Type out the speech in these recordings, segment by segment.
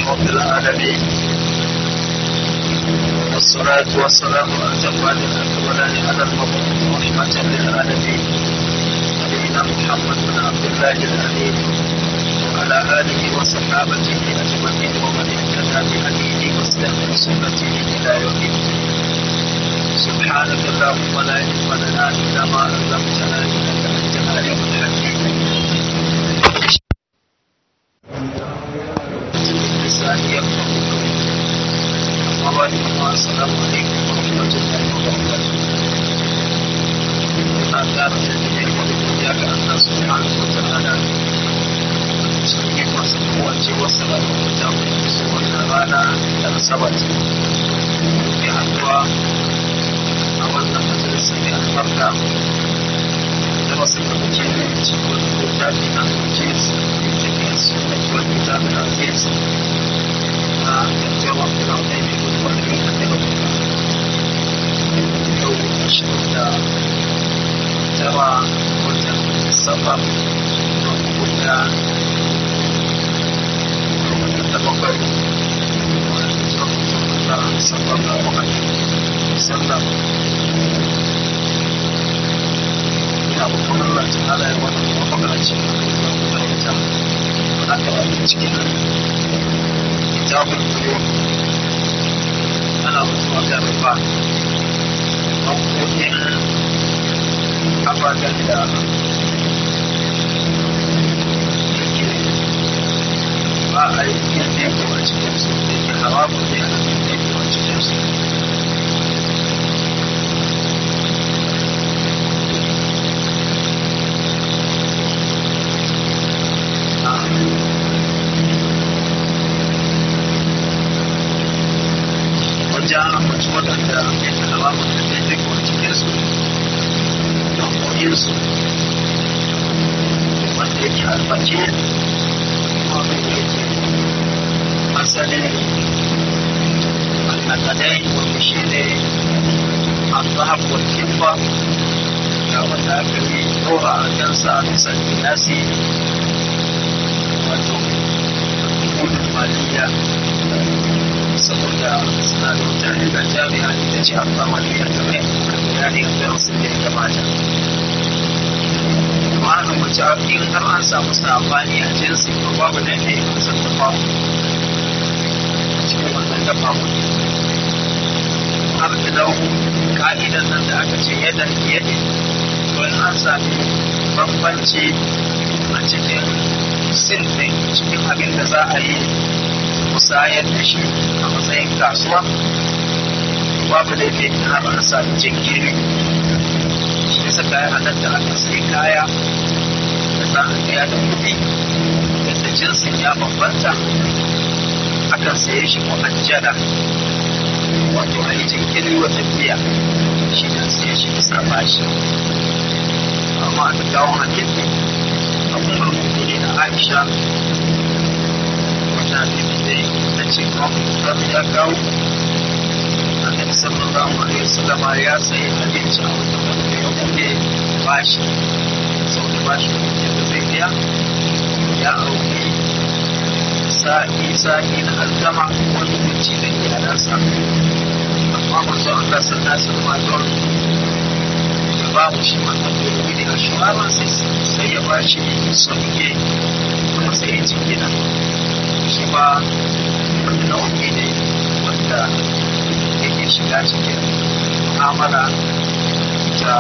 رب العالمين والصلاة والسلام على الأتمان الأكملان على المبعوث رحمة للعالمين نبينا محمد بن عبد الله الأمين وعلى آله وصحابته أجمعين ومن اهتدى بهديه واستنى بسنته إلى يوم الدين سبحانك اللهم لا علم لنا إلا ما علمتنا إنك أنت العليم الحكيم لساني يفقه أما بعد السلام عليكم ورحمة الله وبركاته أعتقد أن يكون الله سبحانه وتعالى sauke masu kowace wasu rahoton su wannan rana da asabar ke haduwa a wannan majalisar da albarka da wasu da muke da cikin littafi na hujjis cikin su da kuma littafi na hujjis na jajjawa kuma da mai gudunar da mai da yau ashirin da tara watan safar da kuma da bakwai sallallahu alaihi wasallam ina babban Allah ta ala ya wani mafakaraci da ita wadda aka yi cikin kitabun biyu ana mutuwa ga rufa makokin ababen da ba a yi yin teku a cikin su da ke haramun ne a yin teku a cikin su wajen ambaci waɗanda ya ke haramun da ke teku a cikin su don koyin su wanda yake albace wanda yake asalin annakadai wanda shi ne al-zahab wal kibba da wanda aka yi dora a kansa a bisa nasi wato gudun maliya saboda suna da wata riga jami'a ita ce al-zamaniya ta mai bayani a darasin da ya gabata ma'ana mace in har an samu sabani a jinsi ko babu da ne kusan da babu cikin wannan dafa mutu har da dau ka'idan nan da aka ce yadda yadda to in an sami bambanci a cikin sinfin cikin abin da za a yi musayar da shi a matsayin kasuwa babu da ke har an sami jinkiri shi yasa kayan halatta aka sai kaya da za a biya da kuɗi yadda jinsin ya bambanta akan saye shi mu'ajjala wato a yi jinkiri wa tafiya shi ne saye shi bisa bashi amma da kawo hadisi a kuma mummuni na aisha wata hadisi da na ce kawai ya kawo annabi sallallahu alaihi wasallam ya sayi abinci a wata wanda ya kuke bashi sau da bashi yadda zai biya ya auki sa'i sa'i na alkama wani kunci da iyalansa amma manzo Allah sallallahu alaihi wasallam don ya ba mu shi wannan domin ne a shawara sai sai ya ba shi sauke kuma sai ya ci gida shi ba wanda nau'i ne wanda yake shiga cikin mu'amala ta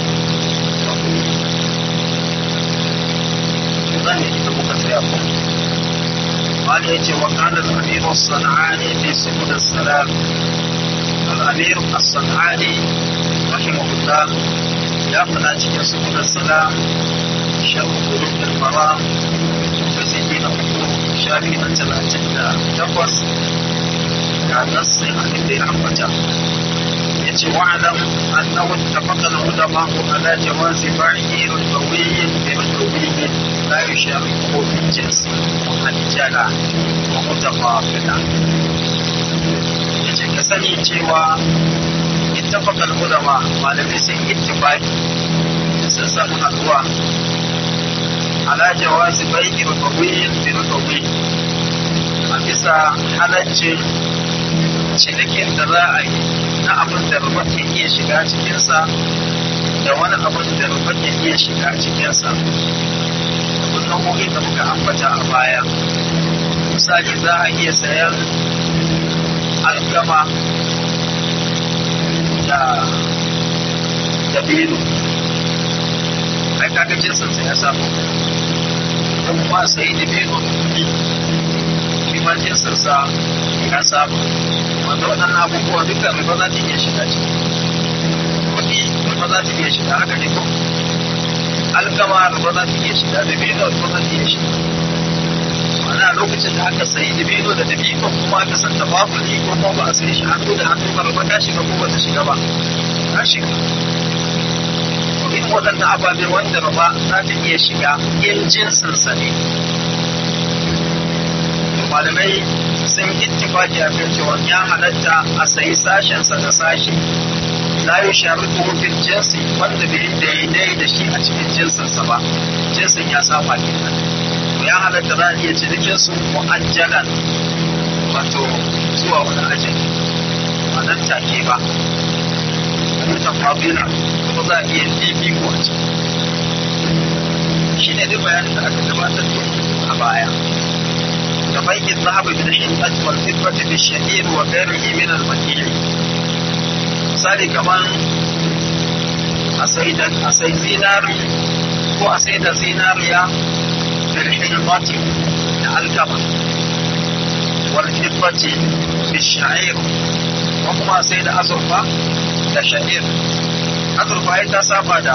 zan yi da muka tsaya ko قال يجي وقال الأمير الصنعاني في سبل السلام الأمير الصنعاني رحمه الله يا فلاتي سبل السلام شرح قلوب المرام وزيدين حقوق شافي أنت الأجنة تقص كان نص عن اللي عمته يجي واعلم أنه اتفق العلماء على جواز بيعه ربوي بربوي لا يشاركه في الجنس مؤجلا ومتفاضلا yace ka sani cewa ittafaqal ulama malamai sun ittifaqi sun samu haduwa ala jawazi bai'i rubawiyyin bi rubawi a bisa halaccin cinikin da za a yi na abin da rufa ke iya shiga cikinsa da wani abin da rufa ke iya shiga cikinsa abin nau'o'in da muka ambata a baya misali za a iya sayan alkama da dabino ai kaga jinsinsa ya samu ko kuma sai dabino da kuɗi ma jinsinsa ya samu wanda waɗannan abubuwa duka riba za ta iya shiga ciki kuɗi riba za ta iya shiga haka ne ko alkama riba za ta iya shiga dabino riba za ta iya shiga ana lokacin da aka sayi dabino da dabino kuma aka san ta babu ni ko kuma ba a sayi shi hannu da hannu ba riba ta shiga ko ba ta shiga ba ta shiga in waɗannan ababe wanda riba za ta iya shiga in jinsinsa ne malamai sun ittifaki a kan cewa ya halatta a sayi sashensa da sashi la yi sharuɗu fil jinsi wanda bai daidai da shi a cikin jinsinsa ba jinsin ya saba kenan ya halatta za a iya cinikin su mu'ajjalan wato zuwa wani ajali ba nan take ba mutan fabila kuma za a iya fifiko a ciki shi ne duk bayanin da aka gabatar a baya كبيع الذهب بالحنطة والفضة بالشعير وغيره من المكيل misali kaman a sai zinari ko a sai da zinariya bilhilmati da alkama walfiffati bisha'ir ko kuma a sai da azurfa da sha'ir azurfa ya ta saba da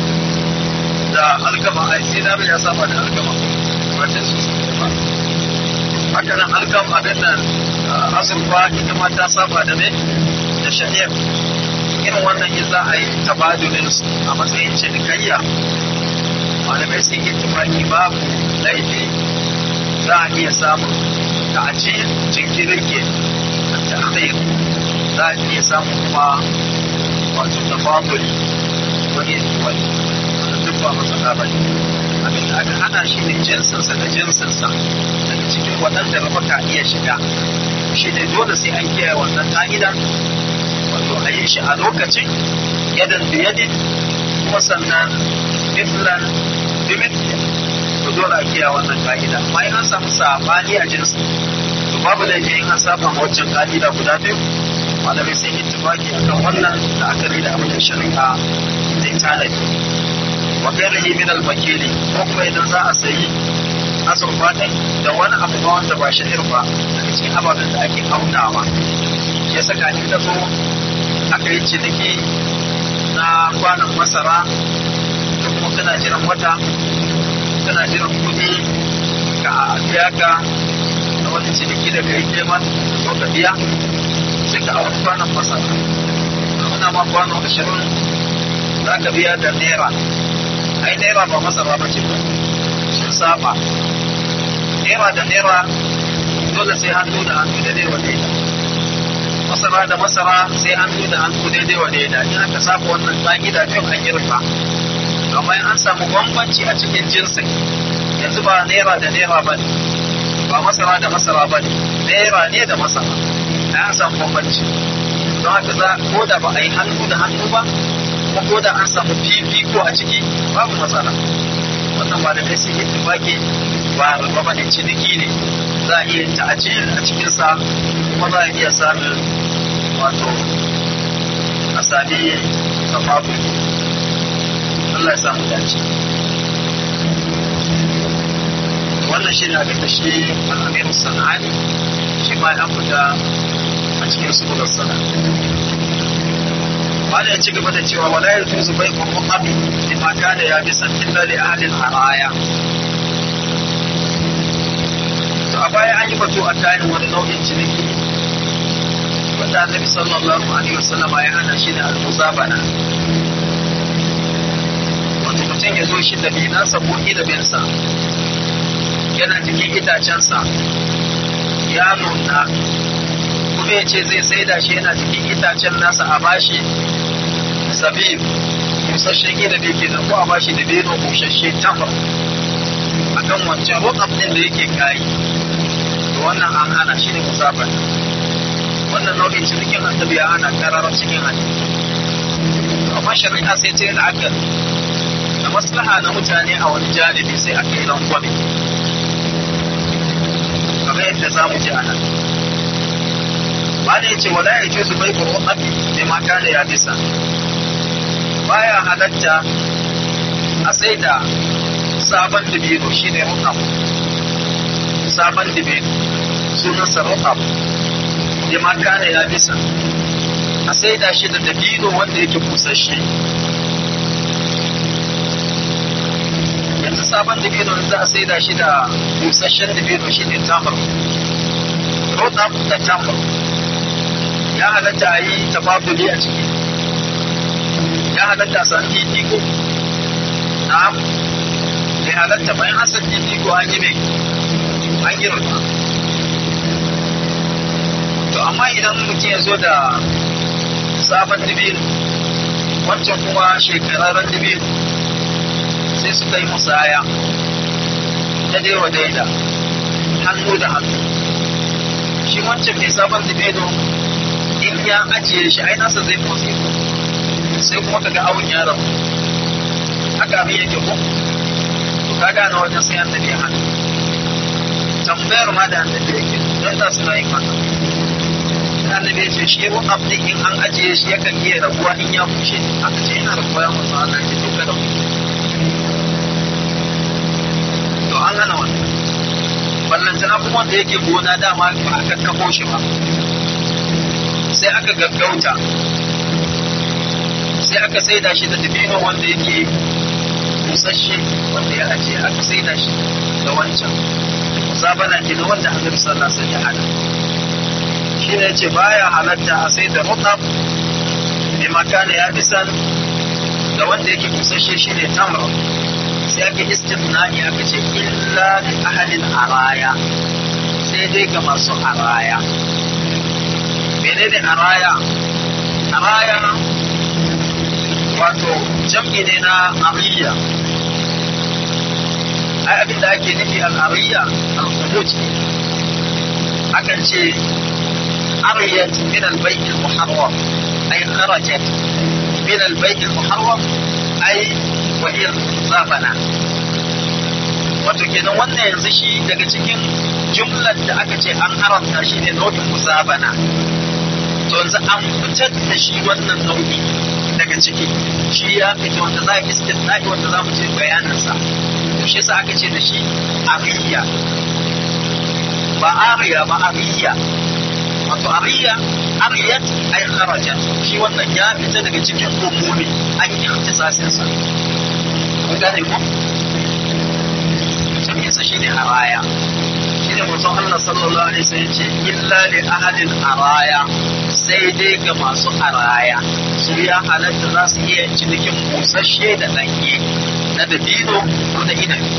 da alkama a zinari ya saba da alkama wajen su ba haka nan alkam abin nan azurfa ita ma ta saba da me da shari'a irin wannan in za a yi tabadulin su a matsayin cinikayya malamai sun yi tumaki babu laifi za a iya samun ta aji jinkirin ke da akhir za a iya samun kuma wato tabaduli wani wani duk ba matsala ba ne abin da aka hana shi ne jinsinsa da jinsinsa daga cikin waɗanda rufa ka iya shiga shi ne dole sai an kiyaye wannan ƙa'ida wato a yi shi a lokacin yadan biyadin kuma sannan mithlan bimithli to dole a kiyaye wannan ƙa'ida amma in an samu sabani a jinsi to babu laifi in an saba wancan ƙa'ida guda biyu malamai sun yi tufaki akan wannan da akali da abin da shari'a zai tanadi wa gairihi min al-makili ko kuma idan za a sayi azurfa ɗin da wani abu ba wanda ba sha'ir ba daga cikin ababen da ake aunawa ya saka ni da zo aka yi ciniki na kwanan masara da kuma kana jiran wata kana jiran kuɗi ka biya ka na wani ciniki da kai neman zo ka biya sai ka auri kwanan masara muna ma kwano ashirin za ka biya da naira ai naira ba masara ba ce ba sun saba naira da naira dole sai hannu da hannu daidai wa daida masara da masara sai hannu da hannu daidai wa daida in aka saba wannan ka'ida kyau an yi rufa amma in an samu bambanci a cikin jinsin yanzu ba naira da naira ba ne ba masara da masara ba ne naira ne da masara an samu bambanci don haka za ko da ba a yi hannu da hannu ba kuma ko da an samu fifiko a ciki babu matsala wannan ba da kai sun yi tufaki ba ba ba ne ciniki ne za a iya ta'ajiyar a cikinsa kuma za a iya samun wato a sami tafafu Allah ya samu dace wannan shi ne abin da shi al'amiru sana'ani shi ma ya fita a cikin sunan sana'a wanda ya ci gaba da cewa wala ya tuzu bai kuma abi lima kana ya bi san illa li ahlil haraya to a baya an yi batu a kayan wani nau'in ciniki wanda annabi sallallahu alaihi wasallam ya hana shi ne al-muzabana wato mutum ya zo shi da binansa ko ilibinsa yana cikin itacensa ya nuna kuma ya ce zai saida shi yana cikin itacen nasa a bashi zabib busasshen inabi ke ko a bashi da beno busasshe tamar a kan wancan rokam ɗin da yake kayi wannan an hana shi ne musafar wannan nau'in cinikin annabi ya hana kararar cikin hadisi amma shari'a sai ta yi la'akar da maslaha na mutane a wani janibi sai aka yi rangwame kamar yadda za mu ji a nan ba da ya ce wala ya ce su bai ƙur'abi da mata da ya bisa baya halatta a sai da sabon dibino shi ne rukam sabon dibino sunansa rukam da mata da ya bisa a sai da shi da dabino wanda yake busasshe yanzu sabon dabino za a sai da shi da busasshen dabino shi ne tamar rotab da tamar ya halatta a yi tafaduli a ciki ya halatta a san fifiko na bai halatta bayan an san fifiko an yi mai an yi rufa to amma idan mutum ya zo da sabon dabino wancan kuma shekararren dabino sai suka yi musaya ta daiwa daida hannu da hannu shi wancan mai sabon dabino in ya ajiye shi ai nasa zai motsi sai kuma kaga awun ya rabu haka abin yake ko to ka gane wajen sai an tafi hannu tambayar ma da annabi yake don da suna yin haka annabi ya ce shi ruwan abdin in an ajiye shi yakan iya rabuwa in ya bushe aka ce yana rabuwa ya mutu Allah ya duka da to an hana wannan ballantana kuma wanda yake gona dama ba a kakkafo shi ba sai aka gaggauta sai aka saida shi da dabino wanda yake busasshe wanda ya ajiye aka saida shi da wancan musabana ke na wanda annabi sallallahu alaihi wasallam ya hana shi ne ce baya halatta a sai da rutab bi makana ya bisan da wanda yake busasshe shi ne tamar sai ake istimna'i aka ce illa li ahalin araya sai dai ga masu araya menene araya araya wato jam'i ne na ariya ai abin da ake nufi al-ariya al-khuruj akan ce ariyat min al-bayt al-muharram ay kharajat min al-bayt al-muharram ay wa hiya zafana wato kenan wannan yanzu shi daga cikin jumlar da aka ce an haramta shi ne nau'in musabana to yanzu an fitar da shi wannan nau'i daga ciki shi ya fita wanda za a istisna'i wanda za mu ce bayaninsa to shi yasa aka ce da shi ariya ba ariya ba ariya wato ariya ariyat ay kharajat shi wannan ya fita daga cikin umumi an yi ikhtisasin sa kun gane ko jami'in sa shine araya shine mutum Allah sallallahu alaihi wasallam ce illa li ahadil araya sai dai ga masu araya su ya halatta za su iya cinikin busasshe da ɗanye na dabino ko da inabi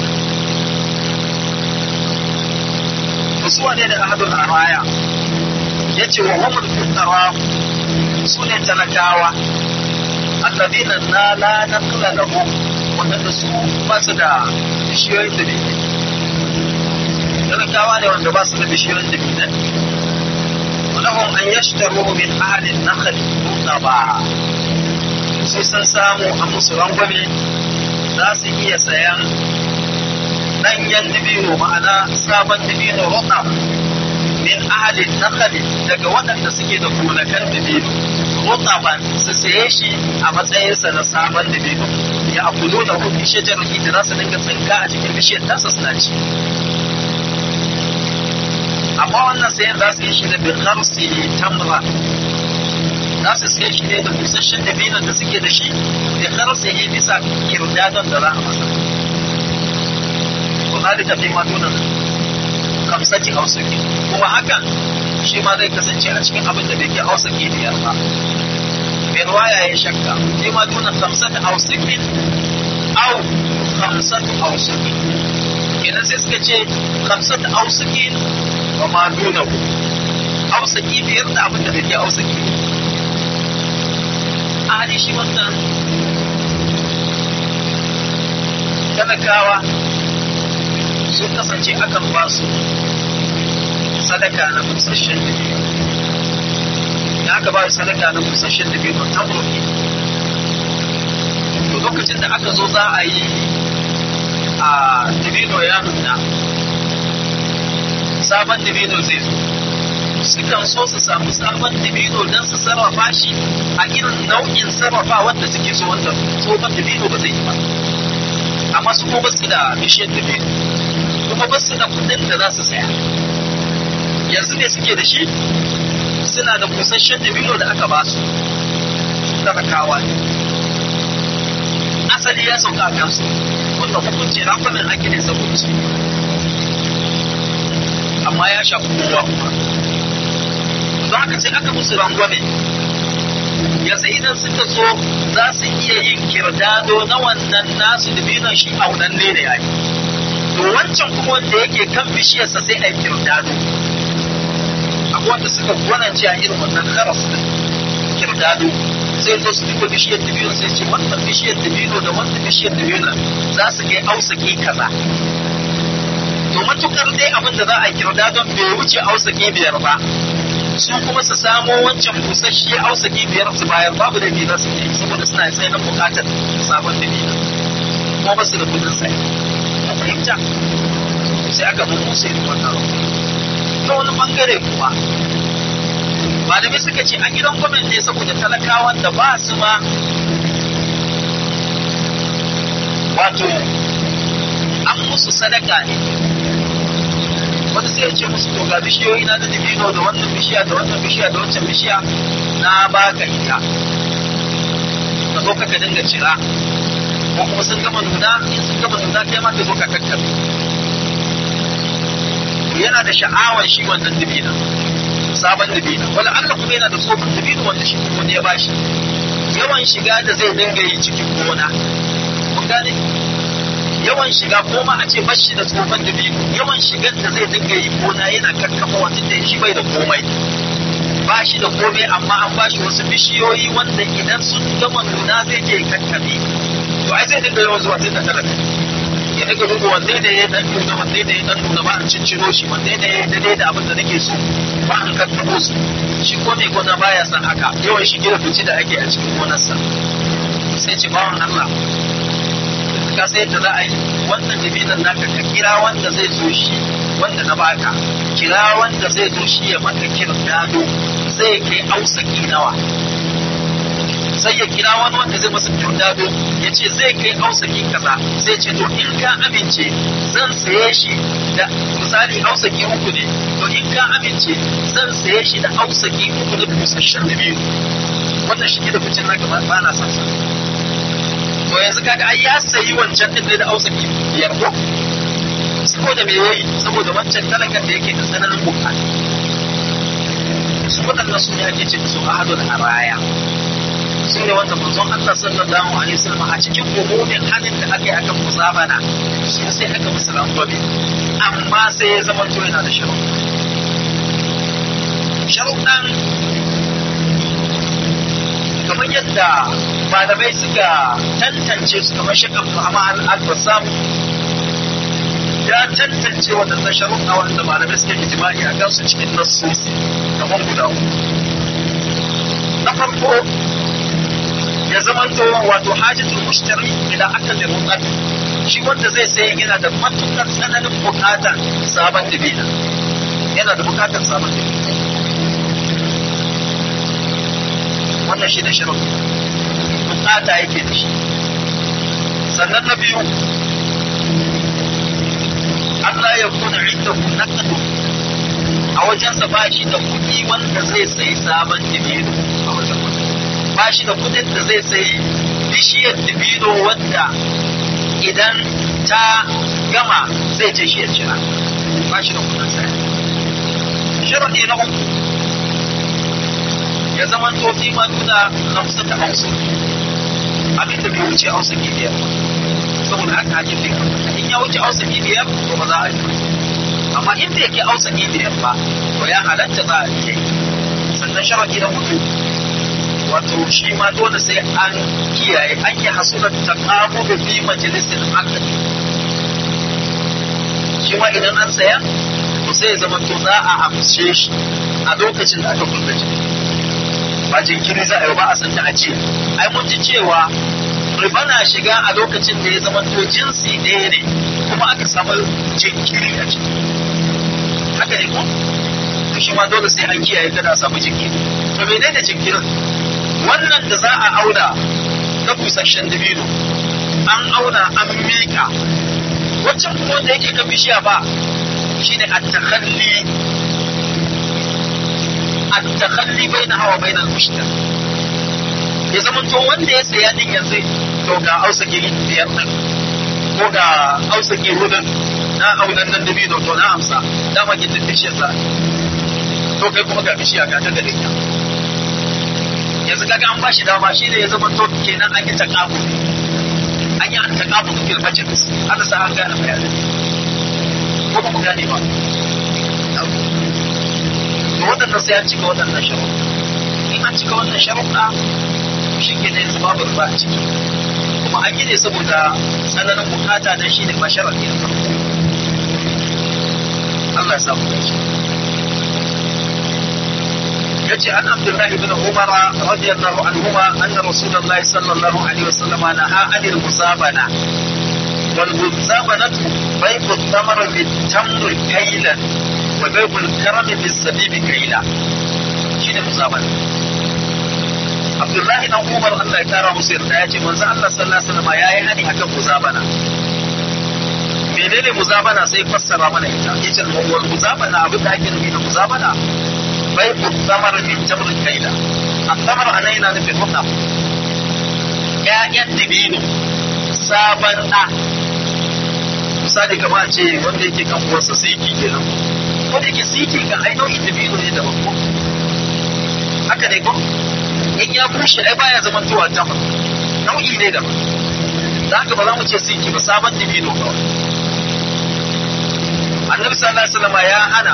su wane da ahadul araya ya ce wa humul fuqara su ne talakawa alladina na la naqla lahu wanda su ba su da bishiyoyin da talakawa ne wanda ba su da bishiyoyin da binan ولهم أن يشتروا من أهل النخل رطبا sai sun samu a musu rangwame za su iya sayan ɗanyen dibino ma'ana sabon dibino roƙa min ahalin nakali daga waɗanda suke da gonakan dibino roƙa ba su saye shi a matsayinsa na sabon dibino ya akulu da hukun shajar da za su dinga tsinka a cikin bishiyar tasa suna ci amma wannan sayan za su yi shi da bin hamsi tamra za su sai shi ne da busasshen dabinon da suke da shi da karsa yi bisa kirdadon da za a masa ko zalika fi ma dunan kamsati ausaki kuma hakan shi ma zai kasance a cikin abin da bai ke ausaki biyar ba mai ruwaya ya shakka fi ma dunan kamsati ausaki au kamsati ausaki kenan sai suka ce kamsati ausaki wa ma dunahu ausaki biyar da abin da bai ke ausaki a hali shi wannan talakawa sun kasance akan ba su sadaka na busasshen dabino da aka ba sadaka na busasshen dabino tamro ne to lokacin da aka zo za a yi a dabino ya nuna sabon dabino zai zo sukan so su samu sabon dabino don su sarrafa shi a irin nau'in sarrafa wanda suke so wanda tsohon dabino ba zai yi ba amma su kuma su da bishiyar dabino kuma ba su da kudin da za su saya yanzu ne suke da shi suna da busasshen dabino da aka ba su talakawa ne asali ya sauka a kansu wanda hukunci rafanin ake ne saboda su amma ya shafi kowa kuma don haka sai aka musu rangwame yanzu idan suka so za su iya yin kirdado na wannan nasu dabinon shi aunanne da yayi to wancan kuma wanda yake kan bishiyarsa sai a yi kirdado akwai wanda suka gwanance a irin wannan karas din kirdado sai zo su duba bishiyar dabino sai ce wannan bishiyar dabino da wannan bishiyar dabino za su kai ausaki kaza to matukar dai abin da za a kirda don bai wuce ausaki biyar ba su kuma su samo wancan busasshe ausaki biyar su bayar babu da biyar su yi saboda suna tsaye na bukatar sabon dabino kuma ba su da kudin sai a fahimta sai aka mun musu irin wannan ta wani bangare kuma malamai suka ce an gidan gwamnati ne saboda talakawan da ba su ma wato an musu sadaka ne wata sai ya ce musu to ga bishiyoyi na da dabino da wannan bishiya da wannan bishiya da wancan bishiya na baka ita ka zo ka dinga cira ko kuma sun gama nuna in sun gama nuna kai ma ka zo ka kakkabe yana da sha'awar shi wannan dabina sabon dabina wala Allah kuma yana da tsohon dabino wanda shi kuma ne ya bashi yawan shiga da zai dinga yi cikin gona kun gane yawan shiga ko ma a ce bashi da tsohon dabino yawan shigar da zai dinga yi gona yana kakkafa wata da shi bai da komai ba shi da komai amma an ba shi wasu bishiyoyi wanda idan sun gama nuna zai je kakkabe to ai zai dinga yawan zuwa tun da talaka ya daga duba wanne da ya dan nuna wanne da ya dan nuna ba an cincino shi wanne da ya daidai da abin da nake so ba an kakkabo su shi ko mai gona baya son haka yawan shige da fici da ake a cikin gonarsa sai ce bawan Allah ka sai yadda za a yi wannan dabinan naka ka kira wanda zai zo shi wanda na baka kira wanda zai zo shi ya maka kirdado zai kai ausaki nawa sai ya kira wani wanda zai masa kirdado ya ce zai kai ausaki kaza sai ce to in ka amince zan saye shi da misali ausaki uku ne to in ka amince zan saye shi da ausaki uku da busasshen da biyu wannan shi da kucin naka ba na son sa to yanzu kaga ai ya sayi wancan din da ausaki biyar ko saboda me yayi saboda wancan talakan da yake da tsananin bukata su waɗannan su ne ake ce su ahadul haraya su ne wanda manzon Allah sallallahu alaihi wasallam a cikin umumin halin da aka yi akan musabana su sai aka musu rangwame amma sai ya zama to yana da sharuɗa sharuɗan kamar yadda malamai suka tantance su kamar shakar Muhammad al-Bassam ya tantance waɗannan sharuɗa wanda malamai suka yi jima'i a kansu cikin nassosi kamar guda na farko ya zamanto wato hajjatul mushtari idan aka da rutsat shi wanda zai sai yana da matukar tsananin bukatar sabon dabina yana da bukatar sabon dabina wannan shi da shirin bukata yake da shi sannan na biyu Allah ya kuna inda ku nakadu a wajensa ba shi da kuɗi wanda zai sayi sabon dabino a wajen ba shi da kudin da zai sayi bishiyar dibino wanda idan ta gama zai ce shi ya cira ba shi da kudin saya sharaɗi na uku ya zama to ma nuna hamsin da hamsin abin da bai wuce hausa biyar saboda haka hake bai in ya wuce hausa biyar to ba za a yi amma in bai ke hausa biyar ba to ya halatta za a yi sannan sharaɗi na hudu wato shi ma dole sai an kiyaye an yi hasurar taqamu da fi majalisin aqd shi ma idan an saya to sai ya zama to za a amshe shi a lokacin da aka kulla jiki ba jinkiri za a yi ba a san a ce ai mun ji cewa riba na shiga a lokacin da ya zama to jinsi ɗaya ne kuma aka samu jinkiri a ciki haka ne ko to shi ma dole sai an kiyaye kada a samu jinkiri to menene jinkirin wannan da za a auna na busasshen dabino an auna an miƙa waccan kuma wanda yake kan bishiya ba shine at-takhalli at-takhalli bainaha wa bainal mushtari ya zama to wanda ya saya din yanzu to ga ausa giri biyar nan ko ga ausa hudun na aunan nan dabino to na amsa dama gindin bishiyar sa to kai kuma ga bishiya ga ta gare ka yanzu kaga an bashi dama shi ne ya zama to kenan an yi takabu an yi an takabu da fil majlis Allah sa an gane bayanin ko ba mu gane ba to waɗannan sai an cika waɗannan sharuɗa in an cika wannan sharuɗa shi ke da yanzu babu ruwa a ciki kuma an yi ne saboda tsananin bukata don shi ne ba sharaɗi na farko Allah ya samu dace yace an Abdullahi ibn Umar radiyallahu anhuma anna Rasulullahi sallallahu alaihi wasallam naha anil musabana wal musabanatu bay'u thamar bit tamr kaylan wa bay'u al-karam bis sabib kayla shine musabana Abdullahi dan Umar Allah ya kara musu yarda ya ce manzo Allah sallallahu alaihi wasallam yayi hani akan muzabana menene muzabana sai fassara mana ita yace wal muzabana abin da ake nufi da muzabana bai ku samar min jamr kaida asamar anan yana nufin hukam ƴaƴan dibino sabon ɗa misali kamar ce wanda yake kan uwarsa siki kenan wanda yake siki ga ai nau'in dibino ne daban ko haka ne ko in ya bushe ai baya zaman tuwa tamar nau'i ne daban da haka ba za mu ce siki ba sabon dibino kawai annabi sallallahu alaihi wasallam ya hana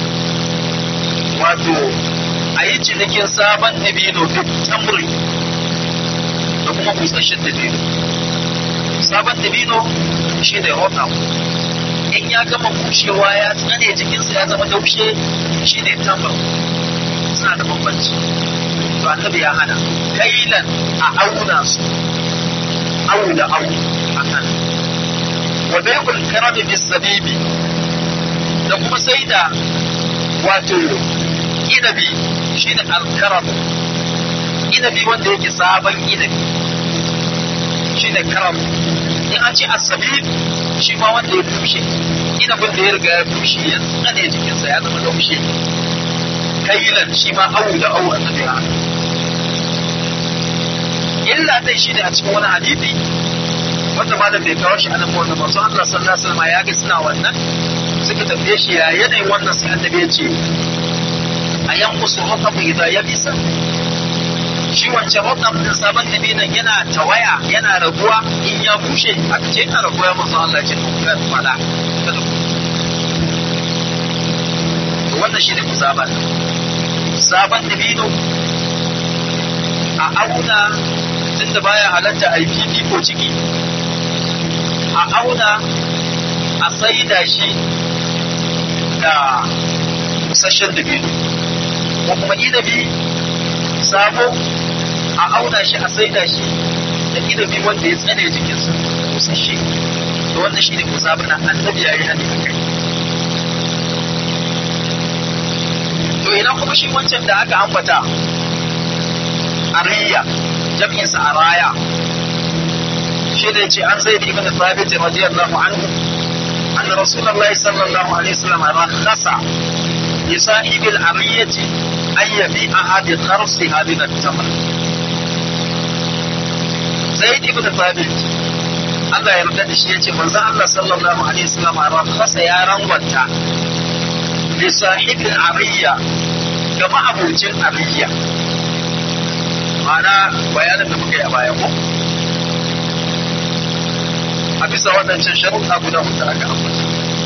wato a yi cinikin sabon dabino duk tamuri da kuma busasshen dabino sabon dabino shi ne rotam in ya gama bushewa ya tsane jikinsa ya zama daushe shi ne tamar suna da bambanci to annabi ya hana kailan a auna su au da au a kan wa baibul karami bis zabibi da kuma sai da wato inabi shi ne alkaram inabi wanda yake sabon inabi shi ne karam in an ce asabib shi ma wanda ya bushe inabin da ya riga ya bushe ya tsane jikinsa ya zama laushe kailan shi ma awu da awu annabi ya illa dai shi ne a cikin wani hadisi wanda malam bai kawo shi a nan wannan manzo Allah sallallahu alaihi wasallam ya ga suna wannan suka tambaye shi ya yanayin wannan sai annabi ya ce a yankusu rakabu idan ya bisa shi wancan rakab din sabon nabi nan yana tawaya yana raguwa in ya bushe aka ce yana raguwa ya manzo Allah ce to ya fada to wannan shine musaban sabon dabino a auna tunda baya halatta a yi ko ciki a auna a saida shi da busasshen dabino ko kuma inabi sabo a auna shi a saida shi da inabi wanda ya tsane jikinsa busasshe to wannan shi ne musabana annabi ya yi hali a kai to ina kuma shi wancan da aka ambata ariya jam'insa a raya shi da ce an zai ibn thabit radiyallahu anhu أن رسول الله صلى الله عليه وسلم رخص لصاحب العرية أن يبيعها بخرصها من التمر زيد بن ثابت Allah ya yarda da shi yace manzo Allah sallallahu alaihi wasallam rakhasa ya rangwanta li sahibi ariya ga ma'abucin ariya ma'ana bayanin da muka yi a baya ko a bisa waɗancan sharuɗa guda huɗu aka ambata.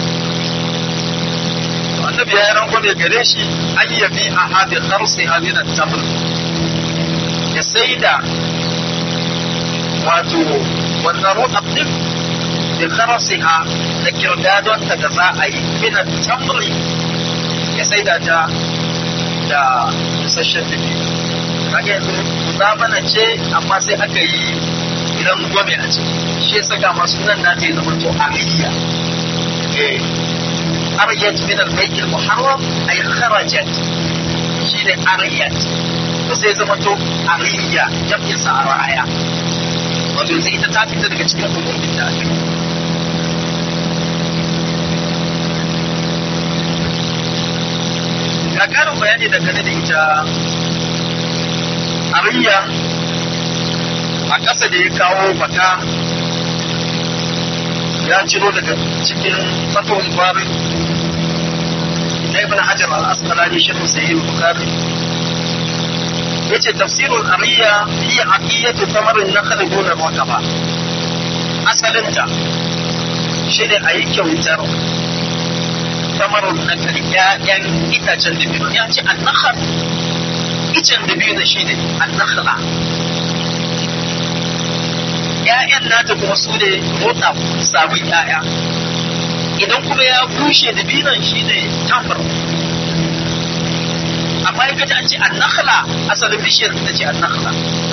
Annabi ya yi rangwame gare shi an yabi a haɗe harsi hamina tamr ya sai da wato wannan ruɗa ɗin da harsi ha da kirdadonta da za a yi mina tamri saida ta da isasshen dubi kaga yanzu muzabana ce amma sai aka yi idan gome a ce shi ya saka masu nan na ta zama to ariya eh ariyat min al-bayt al-muharram ay kharajat shine ariyat to sai zama to ariya jam'in sa araya wato yanzu ita ta fita daga cikin umumin da ake ga karin bayani dangane da ita ariya a ƙasa da ya kawo baka ya ciro daga cikin fatawar bari na ibn hajar al-asqalani shi sahih bukhari yace tafsirul ariya hiya aqiyatu tamarin nakhl duna raqaba asalinta shi ne a yi kyautar tamarin nakhl ƴaƴan itacen dabino ya ce an-nakhl icen dabino shi ne an-nakhla ‘ya'yan nata kuma su ne motsa sabon ‘ya'ya idan kuma ya bushe da binan shi ne tamar amma ya gaji an ce an nakhla asalin bishiyar ta ce an nakhla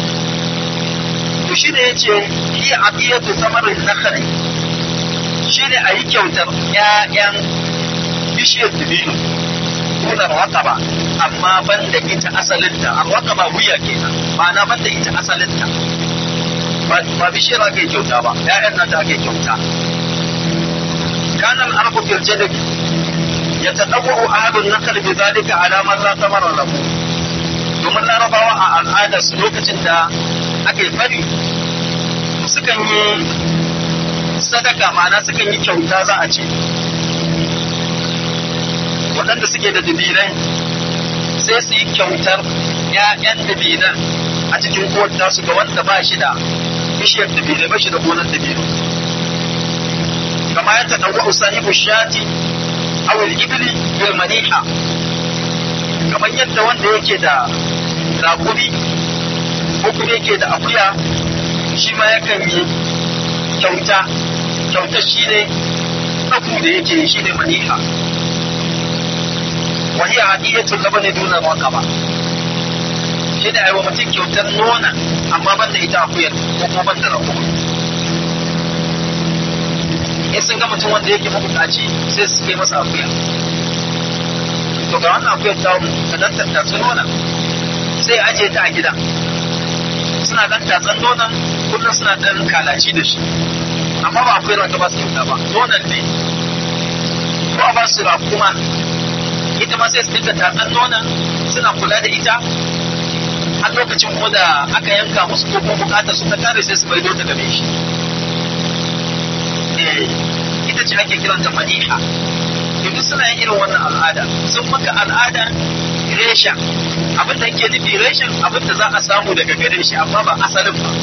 to shi ne ya ce yi aqiyatu samarin nakhli shi ne a yi kyautar ‘ya'yan bishiyar dabino kunar ba amma ban da ita asalinta a ba wuya kenan ma'ana ban da ita asalinta ba bishiyar ake kyauta ba ‘ya'yan nata ake kyauta kanan arku fil jadab ya taɗawo ahadun nakal bi zalika alamar la tamara lahu domin larabawa a al'adar su lokacin da ake fari sukan yi sadaka ma'ana sukan yi kyauta za a ce waɗanda suke da dabilai sai su yi kyautar ‘ya'yan dabilan a cikin kowar su ga wanda ba shi da bishiyar dabino ba shi da gonar dabino kama ya taɗawa sahibu shati aw al-ibli bil maniha kamar yadda wanda yake da raƙumi ko kuma yake da akuya shi ma yakan yi kyauta kyauta shine ɗagu da yake shi ne maniha وهي عادية اللبن دون الرقبة shi da aiwa mutum kyautar nona amma ban da ita akuyar ko kuma ban da rago in sun ga mutum wanda yake mabukaci sai su kai masa akuya to ga wannan akuyar ta ta dan tattatsu nona sai aje ta a gida suna dan tatsan nonon kullum suna dan kalaci da shi amma ba akuyar wata ba su kyauta ba nonon ne ko a ba su rakuma ita ma sai su dinga tatsan nonon suna kula da ita har lokacin kuma da aka yanka musu ko kuma bukatar su ta kare sai su maido ta game shi ita ce ake kiranta maniha duk suna yin irin wannan al'ada sun maka al'ada resha abin da ke nufi reshen abin da za a samu daga gare shi amma ba asalin ba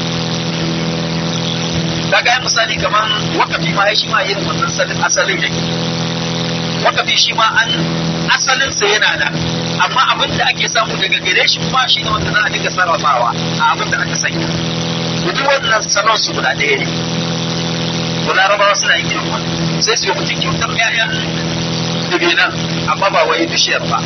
kaga misali kamar wakafi ma shi ma irin wannan asalin yake wakafi shi ma an asalinsa yana da amma abin da ake samu daga gare shi kuma shi ne wanda za a dinga sarrafawa a abin da aka sanya duk wannan salon su guda ɗaya ne to larabawa suna yin irin wannan sai su yi mutum kyautar ƴaƴan dabinan amma ba wai bishiyar ba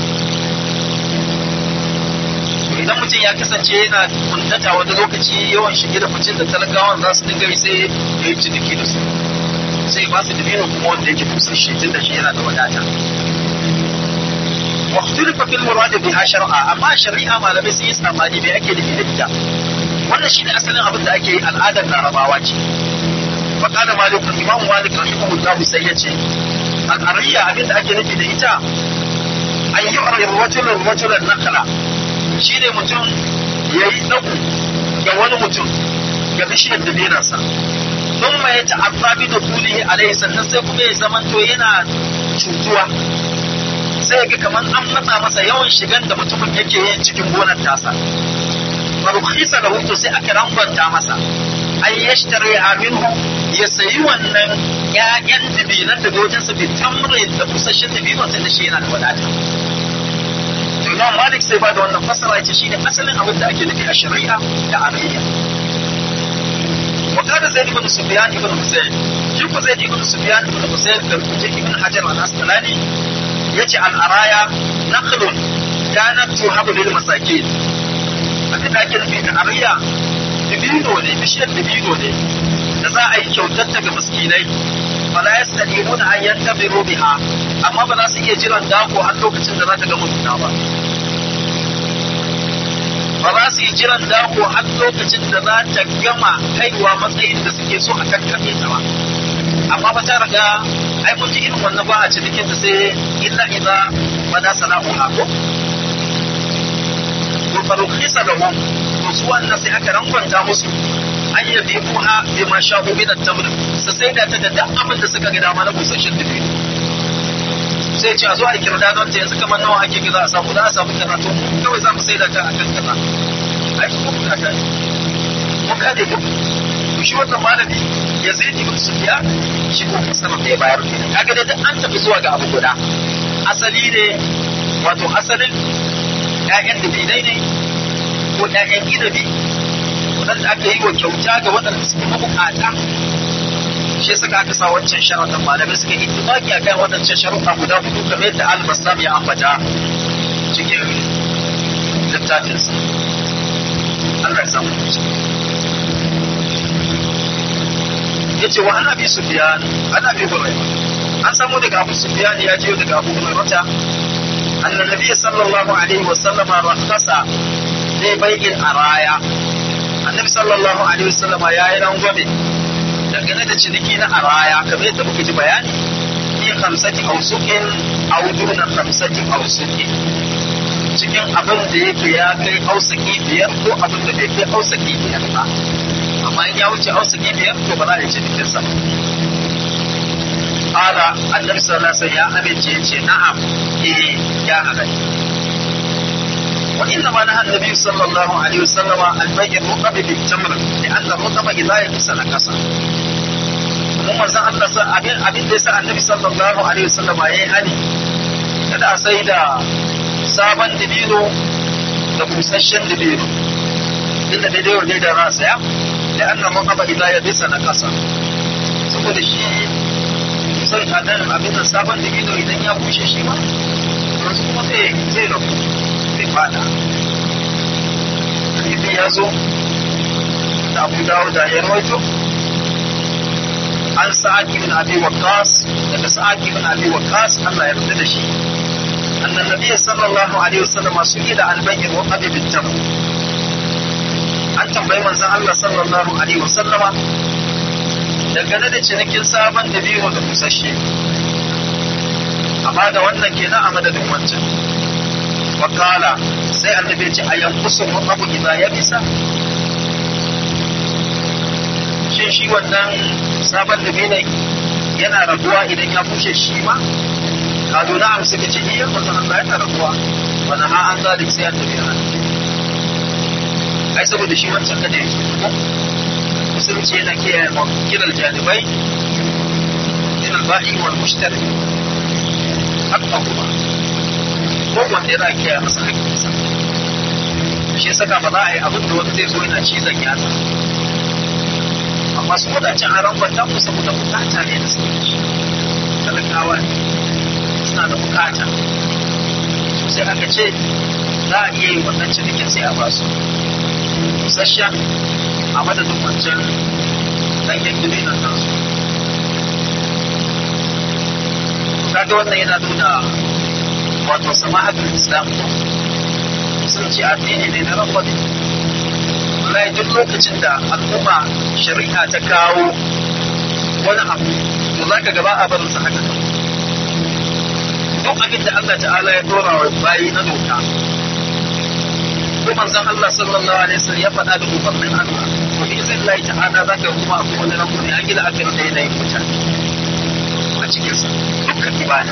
idan mutum ya kasance yana kuntata wani lokaci yawan shige da ficin da talakawan za su dinga yi sai ya yi ciniki da su sai ba su dabino kuma wanda yake busasshe tun da shi yana da wadata واختلف في المراد بها شرعا amma shari'a malamai sun yi tsammani me ake nufi da ita wannan shine asalin abin da ake yi al'adar larabawa ce fa kana malik imam malik rahimahullahu sai ya ce al'ariya abin da ake nufi da ita an yi rajulun rajulan nakala shine mutum yayi daku ga wani mutum ga bishiyar dabinarsa don ma ya ta'azza bi da kulihi alaihi sannan sai kuma ya zamanto yana cutuwa sai ga kamar an matsa masa yawan shigan da mutumin yake yin cikin gonar tasa farukhisa da hutu sai aka rangwanta masa an yashtari minhu ya sayi wannan ƴaƴan dabinan da wajen sa bi tamri da busasshen dabinan tun da shi yana da wadata to Imam Malik sai ba da wannan fasara yace shine asalin abin da ake nufi a shari'a da arayya وقال زيد بن سفيان بن حسين شوف زيد بن سفيان بن حسين da ابن حجر العسقلاني yace al'araya nakhlun kanat tuhabu lil masakin abin da ake nufi da ariya dibino ne bishiyar dibino ne da za a yi kyautar ta ga miskinai fala yastaqimuna an yantabiru biha amma ba za su iya jiran dako har lokacin da za ta gama nuna ba ba za su yi jiran dako har lokacin da za ta gama kaiwa matsayin da suke so a kakkaɓe ta ba amma ba ta riga ai mun ji irin wannan ba a cikin da sai illa idza bada sana'u hako to farukhisa lahum to su wannan sai aka rankwanta musu an yabi buha bi ma sha'u min at-tamr su sai da ta da duk abin da suka ga dama na busasshen dubi sai ce a zo a kirda don ta yanzu kamar nawa ake za a samu za a samu kaza to kawai za mu sai da ta a kan kaza ai kuma kuna ta mun kade duk to shi wannan malami ya sai ji su biya shi ko kasar da ya bayar kaga dai duk an tafi zuwa ga abu guda asali ne wato asalin ƴaƴan dabinai ne ko ƴaƴan inabi waɗanda aka yi wa kyauta ga waɗanda suke mabukata shi suka aka sa wancan sharaɗin malamai suka yi ittifaqi akan waɗancan sharuɗa guda hudu kamar yadda al-Bassam ya ambata cikin littafinsa Allah ya samu yace wa ana bi sufyan ana bi hurairah an samu daga Abu Sufyan ya je daga Abu Hurairah anna nabiy sallallahu alaihi wa sallam rakhasa li bai'il araya annabi sallallahu alaihi wa sallam ya yi rangwame dangane da ciniki na araya kamar yadda muka ji bayani fi khamsati awsuqin aw duna khamsati awsuqin cikin abin da yake ya kai ausaki biyar ko abin da bai kai ausaki biyar ba amma in ya wuce ausaki biyar to ba za a yi cinikin sa Ala annabi sallallahu alaihi wasallam ya amince ya ce na'am eh ya halatta wa inna ma nahan nabi sallallahu alaihi wasallam al-bay'i ruqabi bil tamr li'anna ruqaba idha yabsa nakasa mun manzon Allah sa abin abin da yasa annabi sallallahu alaihi wasallam yayi hani kada a sai da sabon dibino da busasshen dibino inda daidai wa daidai ra saya da annan ruqaba idha yabsa nakasa saboda shi sai a nan abin da sabon dibino idan ya bushe shi ma yanzu kuma zai zai rabu zai fada hadisi ya zo da abu dawo da ya rawaito an sa'ad ibn abi waqqas daga sa'ad ibn abi waqqas Allah ya yarda da shi annan nabiy sallallahu alaihi wasallam su ila al-bayr wa qadi bil tam an tambayi manzon Allah sallallahu alaihi wasallama dangane da cinikin sabon da biyu da busasshe amma da wannan kenan a madadin wancan wakala sai annabi ce a yankusun abu idan ya bisa shin shi wannan sabon da biyu yana rabuwa idan ya bushe shi ma kazo na amsa ka ce iya wannan Allah yana rabuwa wani ha an zalik sai annabi ya ai saboda shi wancan kada ya musulunci yana kiyaye kiran janibai min al-ba'i wal mushtari hatta kuma ko wanda yana kiyaye masa haƙƙinsa shi saka ba za a yi abin da wani zai zo yana cizon yatsa amma su wadancan an rangwanta ku saboda bukata ne da suke ci talakawa suna da bukata sai aka ce za a iya yi wannan cinikin sai a basu busasshen a madadin wancan ɗanyen dibinan nasu kaga wannan yana nuna wato sama'atul islam sun ce addini ne na rabbani wallahi duk lokacin da al'umma shari'a ta kawo wani abu to za ka gaba a barin sa haka duk abin da Allah ta'ala ya dora wa bayi na doka ko manzon Allah sallallahu alaihi wasallam ya faɗa da umarnin Allah to bi zai Allah ta'ala za ka kuma akwai wani rabu ne a gida aka yi da yanayin mutane a cikin sa dukkan ibada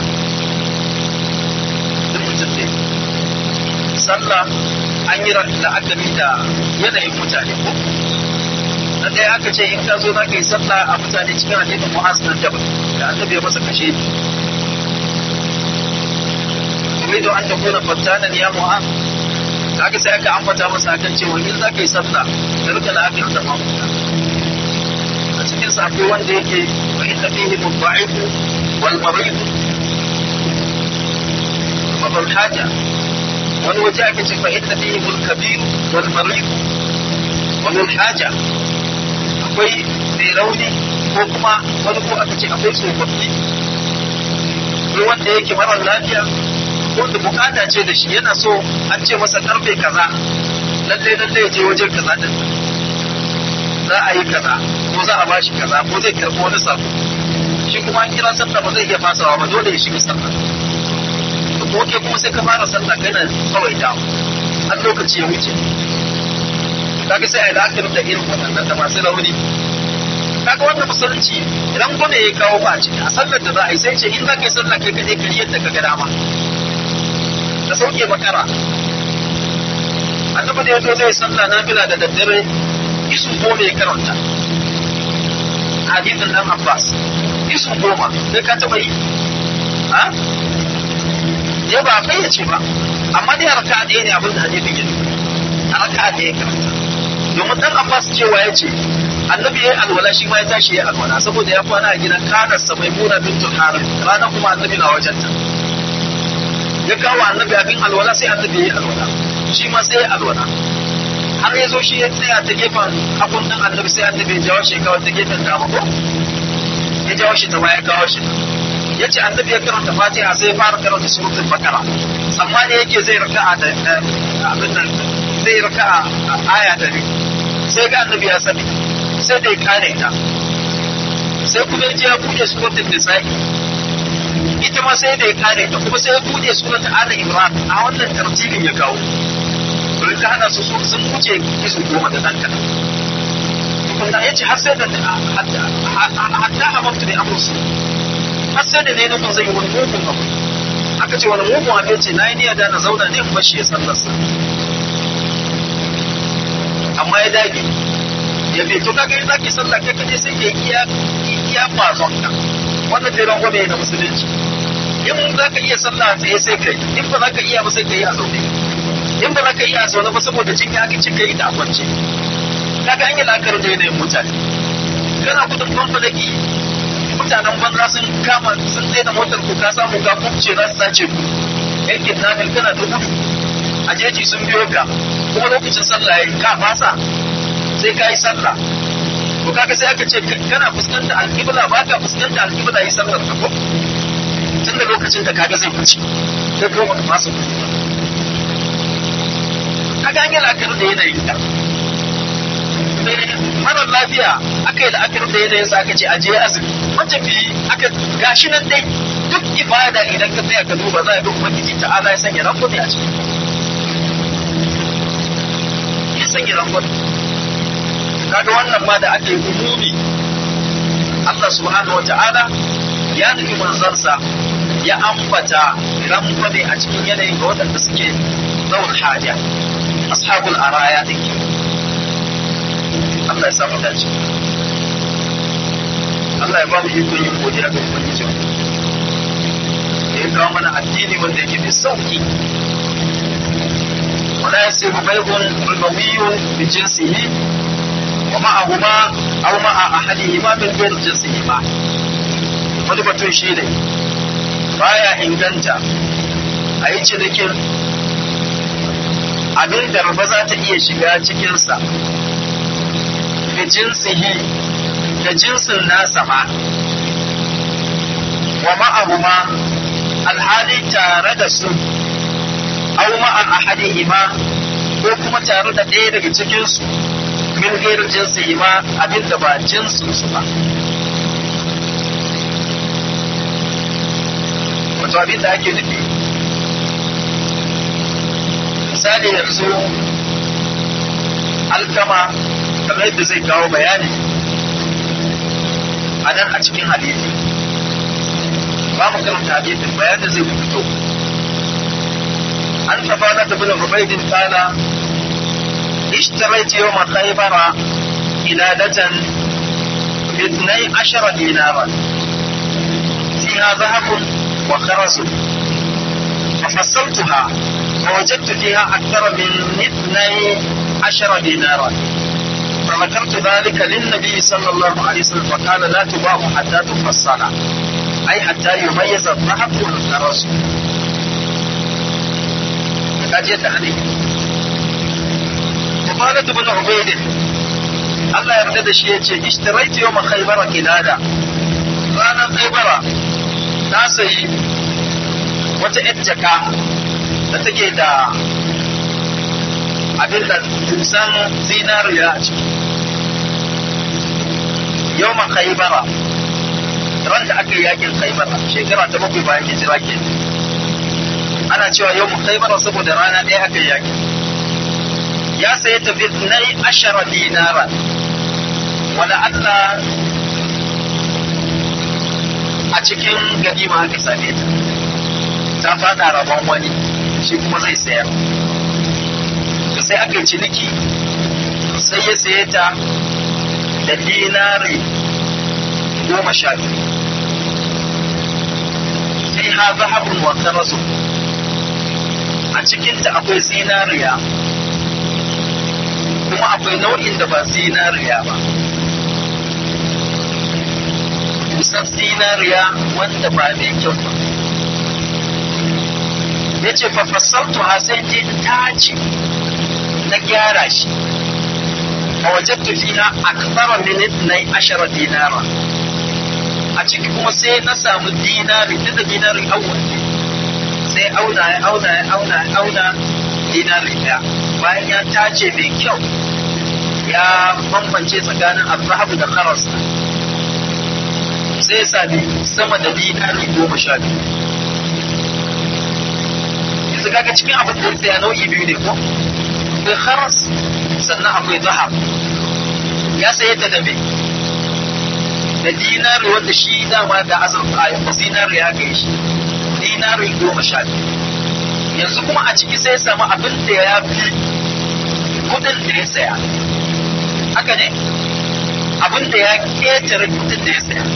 duk mutum ne sallah an yi la'akari da yanayin mutane ko na ɗaya aka ce in ka zo za ka yi sallah a mutane cikin hadisin mu'az na jabal da annabi ya masa kashe turidu an takuna fattanan ya mu'az kaga sai aka ambata masa akan cewa in za ka yi sallah da rika la'akari da mamuta a cikin sa akwai wanda yake wa inna fihi mudda'ifu wal marid wal haja wani waje ake ce fa inna fihi al kabir wal marid wal haja akwai mai rauni ko kuma wani ko aka ce akwai tsofaffi ko wanda yake mara lafiya wanda bukata ce da shi yana so an ce masa karfe kaza lalle lalle ya je wajen kaza din za a yi kaza ko za a bashi kaza ko zai karɓi wani sako shi kuma an kira sallah ba zai iya fasawa ba dole ya shiga sallah to ko ke kuma sai ka fara sallah kana kawai ta har lokaci ya wuce kaga sai a yi la'akari da irin waɗannan da masu rauni kaga wannan musulunci idan gome ya kawo ba ce a sallar da za a yi sai ce in za ka yi sallah kai kaɗai ka yadda ka ga dama da sauke makara annabi da ya zo zai sallah na bila da daddare isu goma ya karanta hadithin dan abbas isu goma sai ka taɓa yi ha ya ba fayyace ba amma dai harka ɗaya ne abin da hadithin ya a raka ɗaya karanta domin dan abbas cewa ya ce annabi ya yi alwala shi ma ya tashi ya yi alwala saboda ya kwana a gidan kanarsa mai muna bintul haram ranar kuma annabi na wajenta ya kawo annabi abin alwala sai annabi ya yi alwala shi ma sai ya alwala har ya zo shi ya tsaya ta gefen abun dan annabi sai annabi ya jawo shi kawo ta gefen dama ko ya jawo shi ta baya kawo shi ya ce annabi ya karanta fatiha sai ya fara karanta suratul bakara amma ne yake zai raka'a da abin nan zai raka'a aya da sai ga annabi ya sani sai da ya kare ta sai kuma ya je ya buɗe suratul nisa'i ita ma sai da ya kare ta kuma sai ya buɗe suratul ali imran a wannan tartibin ya kawo to ka hada su sun wuce isu goma da ɗan kaɗan kuma ya ce har sai da hatta hamamtu ne amursu har sai da ne nufin zai yi wani mugun abu aka ce wani mugun abu ya ce na yi niyya da na zauna ne kuma shi ya sallarsa amma ya dage ya fi to kaga in zaki sallah kai kaje sai ke iya iya bazon ka wannan dai rango ne na musulunci in za ka iya sallah tsaye sai kai in ba za ka iya ba sai ka yi a zaune in ba za ka iya a zaune ba saboda jinya aka ci kai da kwance kaga an yi la'akari da yanayin mutane kana gudun fanfalaki mutanen banza sun kama sun tsaye da motar ku ka samu ka kubce za su sace ku yankin nafil kana da gudu a jeji sun biyo ka kuma lokacin sallah ya ka fasa sai ka yi sallah to kaga sai aka ce kana fuskanta alƙibla ba ka fuskanta alƙibla yi sallar ka ko tun da lokacin da kaga zai wuce sai ka ba fasa kaga an yi la'akari da yanayin ka marar lafiya aka yi la'akari da yanayin sa aka ce aje azumi matafiyi aka gashi nan dai duk ibada idan ka tsaya ka duba za a ga ubangiji ta'ala ya sanya rangwame a cikin ya sanya rangwame kaga wannan ma da aka yi umumi Allah subhanahu wata'ala ya nufi manzansa ya ambata rangwame a cikin yanayin ga waɗanda suke zaun haja ashabul araya din Allah ya samu dace Allah ya ba mu ikon yin godiya ga ubangiji da ya kawo mana addini wanda yake mai sauki wala yasiru bai'un ribawiyyun bi jinsihi ومعهما أو مع أحدهما من غير جنسهما wani batun shi ne baya inganta a yi cinikin abin da ba za ta iya shiga cikinsa da jinsihi da jinsin nasa ma wa ma'ahuma alhali tare da su au ma'a ahadihima ko kuma tare da ɗaya daga cikinsu min gairu jinsi ma abin da ba jinsin su ba wato abin da ake nufi misali yanzu alkama kamar yadda zai kawo bayani a nan a cikin hadisi ba mu karanta hadisin bayanin zai fito an tafa na tafi da rubaidin kana اشتريت يوم خيبر قلادة باثني عشر دينارا فيها ذهب وخرز ففصلتها فوجدت فيها أكثر من اثني عشر دينارا فذكرت ذلك للنبي صلى الله عليه وسلم فقال لا تباع حتى تفصل أي حتى يميز الذهب والخرز kaji yadda hali Mubarak ibn Ubayd Allah yarda da shi yace ishtaraitu yawma khaybara kilada ranar khaybara na sayi wata yar jaka da take da abin da dusan zinariya a ciki yawma khaybara ran da aka yi yakin khaybara shekara ta bakwai bayan hijira ke ana cewa yawma khaybara saboda rana ɗaya aka yi yakin ya sayi tafi na ashara dinara wala Allah a cikin ganima aka same ta ta fada rabon wani shi kuma zai sayar da sai aka yi ciniki sai ya saye ta da dinari goma sha biyu sai ha zahabun wa karasu a cikinta akwai zinariya kuma akwai nau'in da ba zinariya ba kusan zinariya wanda ba mai kyau ba ya ce fafassautu ha sai je tace na gyara shi a wajen tafiya a kasara minit na ashara dinara a ciki kuma sai na samu dinari duk da dinari awon sai auna ya auna ya auna ya auna dinari ɗaya bayan ya tace mai kyau ya bambance tsakanin abrahamu da karas sai ya sami sama da dinari goma sha biyu yanzu kaga cikin abin da ya tsaya nau'i biyu ne ko akwai karas sannan akwai zahab ya saye ta da me da dinari wanda shi dama da azurfa ya dinari ya kai shi dinari goma sha biyu yanzu kuma a ciki sai ya samu abin da ya fi kudin da ya saya haka ne abin da ya ketare kudin da ya saya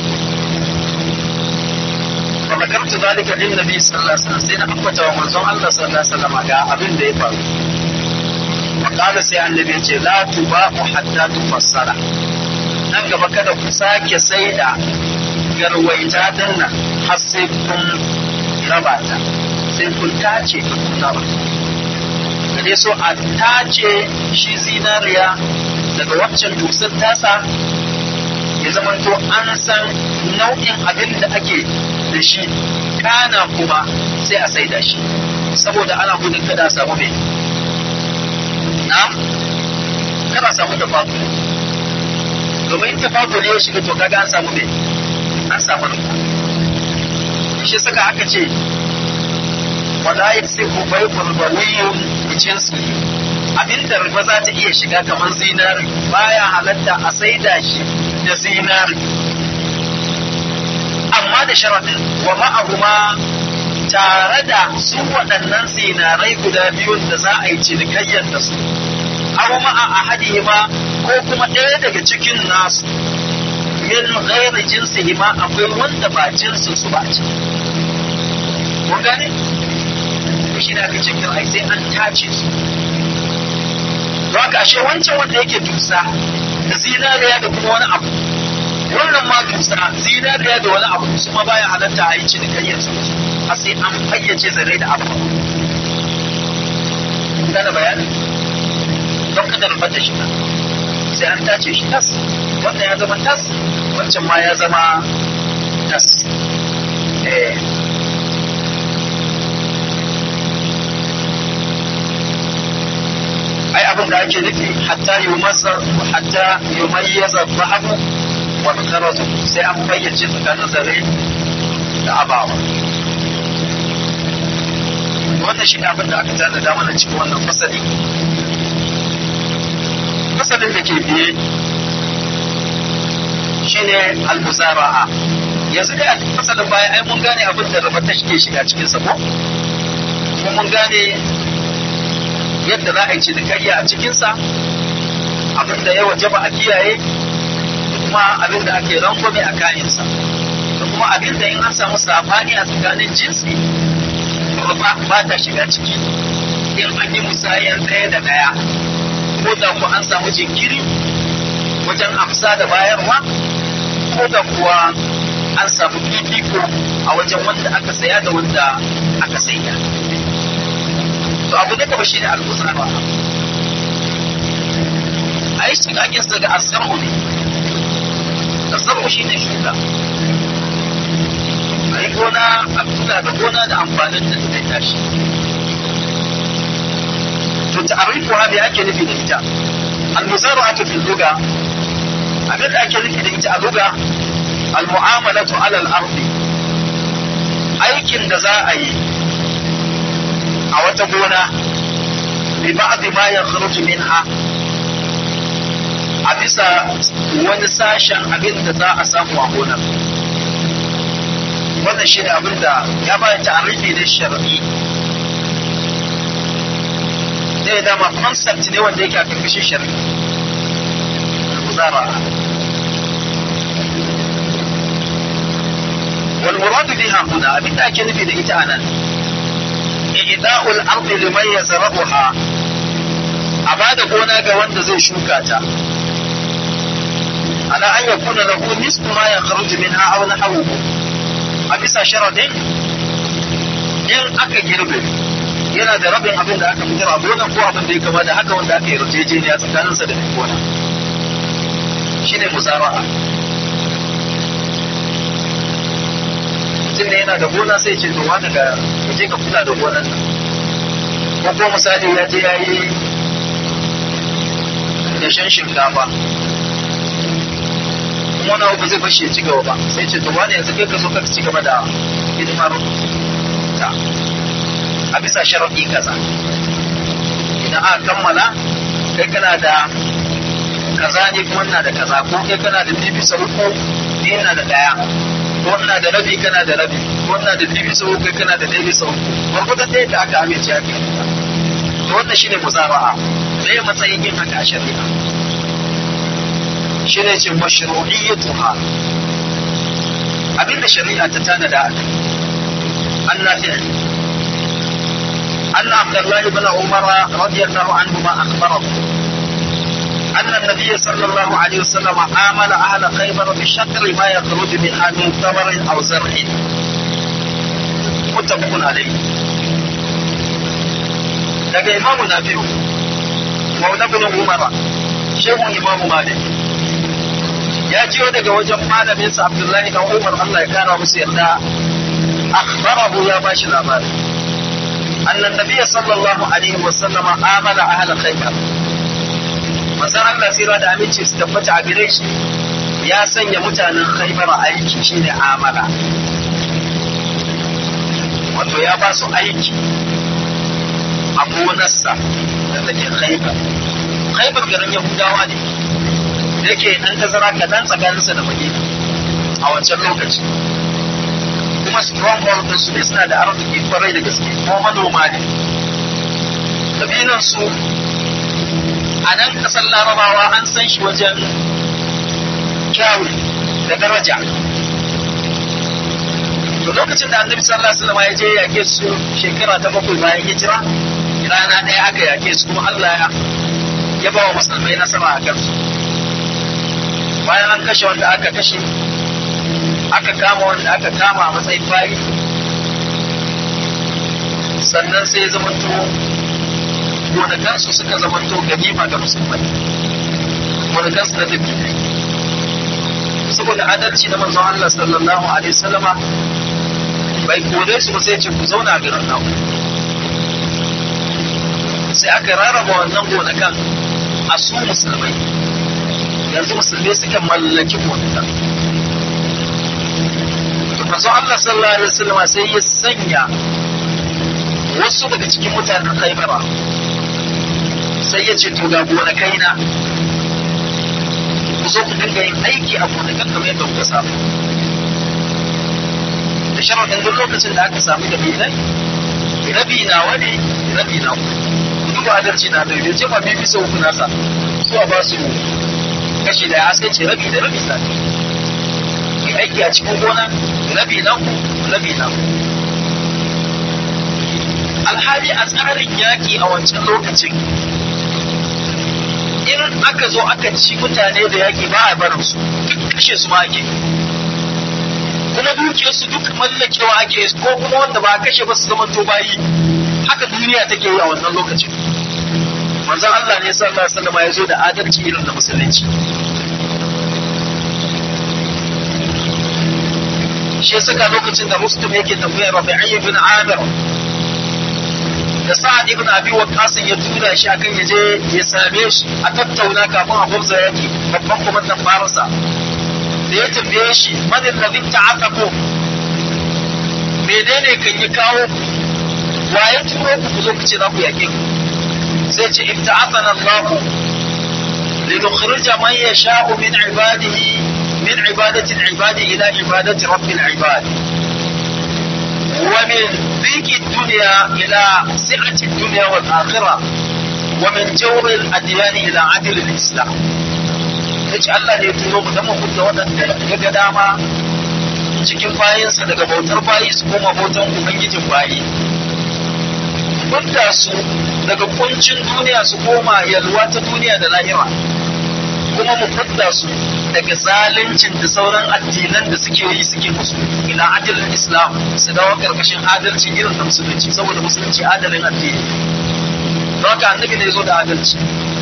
fa makartu zalika lin nabi sallallahu alaihi wasallam sai na ambata wa manzon Allah sallallahu alaihi wasallam ga abin da ya faru wa qala sai annabi ce la tubahu hatta tufassara nan gaba kada ku sake saida garwaita dinnan har sai kun raba ta sai kun tace kun raba da dai so a tace shi zinariya daga waccan dusar tasa ya zamanto an san nau'in abin da ake da shi kana kuma sai a saida shi saboda ana gudun kada samu mai na kada samu da babu domin tafadul ya shiga to kaga an samu mai an samu rufa shi saka aka ce wala yasifu bai'ul bawiyyun bi jinsi abinda riba za ta iya shiga kamar zinari baya halatta a saida shi da zinari amma da sharadin wa ma'ahuma tare da su waɗannan zinarai guda biyun da za a yi cinikayyar da su aw ma'a ahadihima ko kuma ɗaya daga cikin nasu min ghairi jinsihima akwai wanda ba jinsin su ba ce mun gane shi da aka ce ai sai an tace su Haka ashe wancan wanda yake dusa da zinariya da kuma wani abu wannan ma dusa zinariya da wani abu su ma baya halatta a yi cinikayyar su a sai an fayyace zare da abu gane bayani don kada rubar da shi sai an tace shi tas wannan ya zama tas wancan ma ya zama tas eh ai abin da ake nufi hatta yi masa hatta yi mayyaza zahabu wa karatu sai an fayyace tsakanin zare da abawa wannan shi abin da aka tana da mana cikin wannan fasali fasalin da ke biye shine al-musara'a yanzu dai a fasalin baya ai mun gane abin da rabata shi ke shiga cikin sa ko kuma mun gane yadda za a yi cinikayya a cikinsa abin da ya wajaba a kiyaye kuma abin da ake rangwame a kayansa da kuma abin da in an samu sabani a tsakanin jinsi ba ba ta shiga ciki in an yi musayar ɗaya da ɗaya ko da ku an samu jinkiri wajen amsa da bayarwa ko da kuwa an samu fifiko a wajen wanda aka saya da wanda aka saida to abu na gaba shine al-musaba a yi shigagen sa ga asar'u ne asar'u shine shuka a yi gona a kula da gona da amfanin da zai tashi to ta'arifu ha me ake nufi da ita al-musara'atu fil lugha abin da ake nufi da ita a lugha al-mu'amalatu ala al-ardi aikin da za a yi a wata gona bi ba'd ma yakhruju minha a bisa wani sashen abin da za a samu a gonar wannan shi ne abin da ya bayan ta'arifi da shar'i zai dama concept ne wanda yake a karkashin shari'a muzara wal muradu biha huna abin da ake nufi da ita anan i'da'ul ardi liman yazrabuha a bada gona ga wanda zai shuka ta ala an yakuna lahu nisfu ma yakhruju minha aw nahwuhu a bisa sharadin in aka girbe yana da rabin abin da aka fitar a gonan ko abin da ya kama da haka wanda aka yi yarjejeniya tsakaninsa da mai gona shi ne musara'a mutum ne yana da gona sai ce to wani ga je ka kula da gonan nan ko ko misali ya je ya yi dashen shinkafa kuma wani abu zai bashi ya ci gaba ba sai ce to wani yanzu kai ka zo ka ci gaba da hidimar ta a bisa sharaɗi kaza idan aka kammala kai kana da kaza ne kuma ina da kaza ko kai kana da bibi sau uku ni ina da ɗaya ko ina da rabi kana da rabi ko ina da bibi sau uku kai kana da ɗaya sau uku gwargwadon ɗaya da aka amince aka yi to wannan shine musara'a me matsayin yin haka a shari'a shine ce mashru'iyyatuha abinda shari'a ta tanada a kai an nafi'a أن عبد الله بن عمر رضي الله عنهما أخبره أن النبي صلى الله عليه وسلم عامل أهل خيبر بشطر ما يخرج منها من ثمر أو زرع متفق عليه daga imamu na biyu maula bin umara shehun imamu malik ya jiyo daga wajen malaminsa abdullahi dan umar allah ya kara musu yarda akhbarahu ya bashi labari أن النبي صلى الله عليه وسلم آمل أهل خيبر manzon Allah sira da aminci su tabbata a gare shi ya sanya mutanen khaibar aiki shine amala wato ya ba su aiki a gonarsa da take khaibar khaibar garin yahudawa ne da yake dan tazara kaɗan tsakaninsa da madina a wancan lokaci kuma stronghold din su ne suna da arziki kwarai da gaske kuma manoma ne kabilan su a nan kasar larabawa an san shi wajen kyawu da daraja to lokacin da annabi sallallahu alaihi wasallam ya je yake su shekara ta bakwai bayan hijira rana ɗaya aka yake su kuma Allah ya ya ba wa musulmai nasara a kansu bayan an kashe wanda aka kashe aka kama wanda aka kama a matsayin bayi sannan sai zamanto gonakansu suka zamanto ganima ga musulmai gonakansu na tafi saboda adalci na manzon Allah sallallahu alaihi wasallama bai kore su ba sai ce ku zauna a garin naku sai aka rarraba wannan gonakan a su musulmai yanzu musulmai suka mallaki gonakan manzo Allah sallallahu alaihi wasallam sai ya sanya wasu daga cikin mutanen Khaibara sai ya ce to ga gonakai na ku zo ku dinga yin aiki a gonakan kamar yadda kuka samu da sharadin duk lokacin da aka samu da bilai rabi na wani rabi na ku duk adalci na da yace ba bibi sau ku nasa su a ba su kashi da ya sai ce rabi da rabi sa aiki a cikin gona rabi na ku rabi na ku alhali a tsarin yaƙi a wancan lokacin in aka zo aka ci mutane da yaƙi ba a barin su duk kashe su ma ake kuma dukiyar su duk mallakewa ake ko kuma wanda ba a kashe ba su zama to bayi haka duniya take yi a wannan lokacin manzon Allah ne sallallahu alaihi wasallam ya zo da adalci irin da musulunci shi saka lokacin da Muslim yake tambayar Rabi'i ibn Amir da Sa'ad ibn Abi Waqqas ya tura shi akan ya je ya same shi a tattauna kafin a gwamza yaki babban kwamandan Farisa da ya tambaye shi man alladhi ta'aqaku menene kan yi kawo waye turo ku zo ku ce za ku yake ku sai ce ibta'athana Allah لنخرج من يشاء من عباده من عبادة العباد إلى عبادة رب العباد ومن ضيق الدنيا إلى سعة الدنيا والآخرة ومن جور الأديان إلى عدل الإسلام yace Allah ne turo mu dan mu fita waɗanda ya ga dama cikin bayansa daga bautar bayi su koma bautan ubangijin bayi fidda su daga kuncin duniya su koma yalwa ta duniya da lahira kuma mu fidda su daga zaluncin da sauran addinan da suke yi suke musu ila adalin islam su dawo karkashin adalci irin da musulunci saboda musulunci adalin addini don haka annabi ne zo da adalci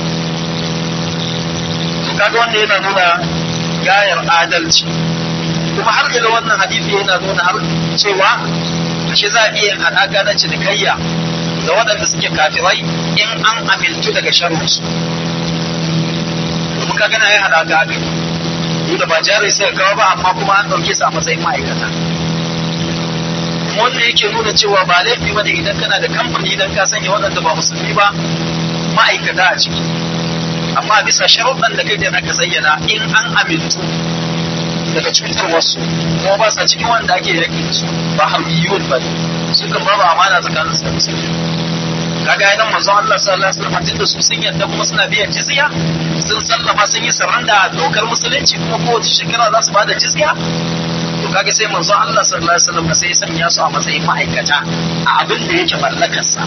to kaga wanda yana nuna gayar adalci kuma har ila wannan hadisi yana nuna har cewa ashe za a iya haɗaka na cinikayya da waɗanda suke kafirai in an amintu daga sharrinsu kuma ka gana ya haɗaka haka duk da ba jari sai kawo ba amma kuma an ɗauke su a matsayin ma'aikata wanda yake nuna cewa ba laifi ba ne idan kana da kamfani idan ka sanya waɗanda ba musulmi ba ma'aikata a ciki amma bisa sharuɗan da kai da aka zayyana in an amintu daga cutarwarsu kuma ba sa cikin wanda ake yaki da su ba harbiyun ba su kan babu amana tsakanin su da musulmi kaga yanan manzon Allah sallallahu alaihi wasallam da su sun yadda kuma suna biyan jizya sun sallama sun yi saranda a dokar musulunci kuma kowace shekara za su bada jizya to kaga sai manzon Allah sallallahu alaihi wasallam sai ya sanya su a matsayin ma'aikata a abin da yake mallakarsa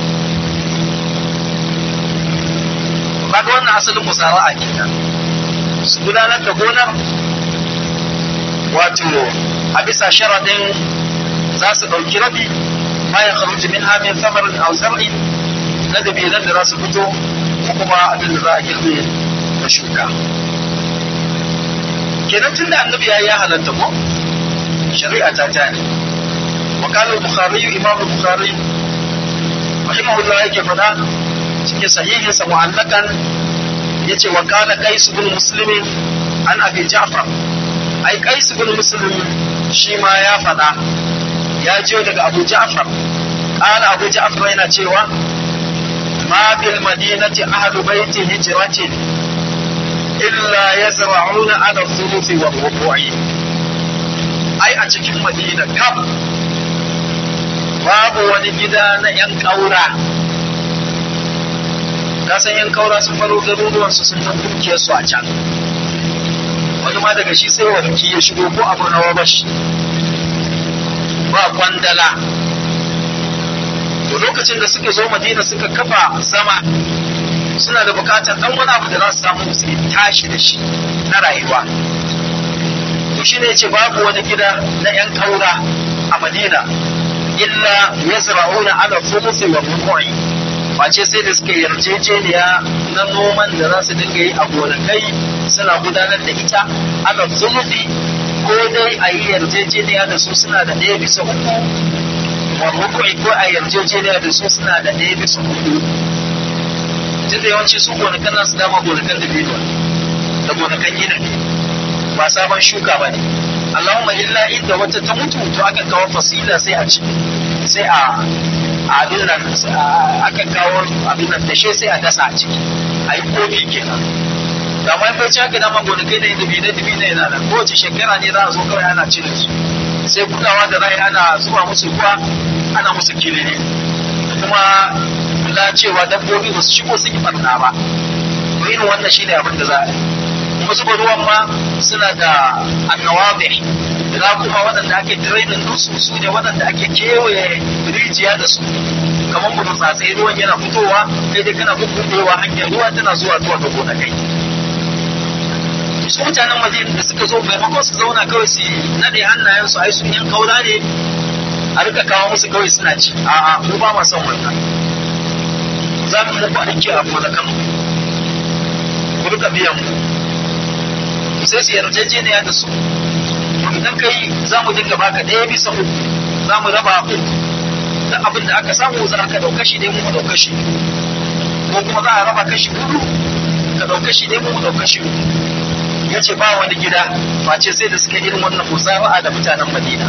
kaga wannan asalin musara'a kenan su gudanar da gonar wato a bisa sharadin za su ɗauki rabi ma ya kharuji min hamin samarin aw zar'in na dabilan da za su fito ko kuma abin da za a girbe da shuka kenan tun da annabi ya ya halatta ko shari'a ta ta ne wa qala al-bukhari imam al-bukhari rahimahullah yake fada cikin sahihinsa mu'allakan yace wa qala qais ibn muslim an abi ja'far ai qais ibn muslim shi ma ya fada ya jiyo daga abu ja'far qala abu ja'far yana cewa ma bil madinati ahlu baiti hijratin illa yazra'una ala thuluthi wa rubu'i ai a cikin madina kam babu wani gida na yan kaura ka san yan kaura sun faro garuruwan su sun san dukiyar su a can wani ma daga shi sai warki ya shigo ko abu na wabashi ba kwandala to lokacin da suka zo madina suka kafa sama suna da bukatar dan wani abu da za su samu su tashi da shi na rayuwa to shine yace babu wani gida na yan kaura a madina illa yazra'una ala thuluthi wa rubu'i face sai da suka yarjejeniya na noman da za su dinga yi a gonakai suna gudanar da ita ala thuluthi ko dai a yi yarjejeniya da su suna da ɗaya bisa uku wa rubu'i ko a yarjejeniya da su suna da ɗaya bisa hudu tunda yawanci su gonakan nasu dama gonakan da biyu da gonakan gina ne ba sabon shuka ba ne Allahumma illa inda wata ta mutu to aka kawo fasila sai a ci sai a abin nan aka kawo abin nan dashe sai a dasa a ciki a yi kofi kenan da mai bai haka dama gonakai da dubi na dubi na yana nan kowace shekara ne za a zo kawai ana cire su sai kulawa da rai ana zuba musu ruwa ana musu kilini kuma kula cewa dabbobi ba su shigo sun yi barna ba to irin wannan shine abin da za a yi kuma zuba ruwan ma suna da annawabi da kuma waɗanda ake drainin dusu su ne waɗanda ake kewaye rijiya da su kamar mu tsatsai ruwan yana fitowa kai dai kana bubbudewa hanyar ruwa tana zuwa zuwa ga gonakai su mutanen madina da suka zo maimakon su zauna kawai su nade hannayen su ai sun yan kaura ne a rika kawo musu kawai suna ci a'a mu ba ma son wannan za mu muku aiki a gonakan ku rika biyan mu sai su yarjejeniya da su idan kai za mu dinga baka ɗaya bisa uku za mu raba uku da abin da aka samu za ka ɗauka shi ne mu ɗauka shi ko kuma za a raba kashi hudu ka ɗauka shi ne mu ɗauka shi ya ce ba wani gida face sai da suka irin wannan musara'a da mutanen madina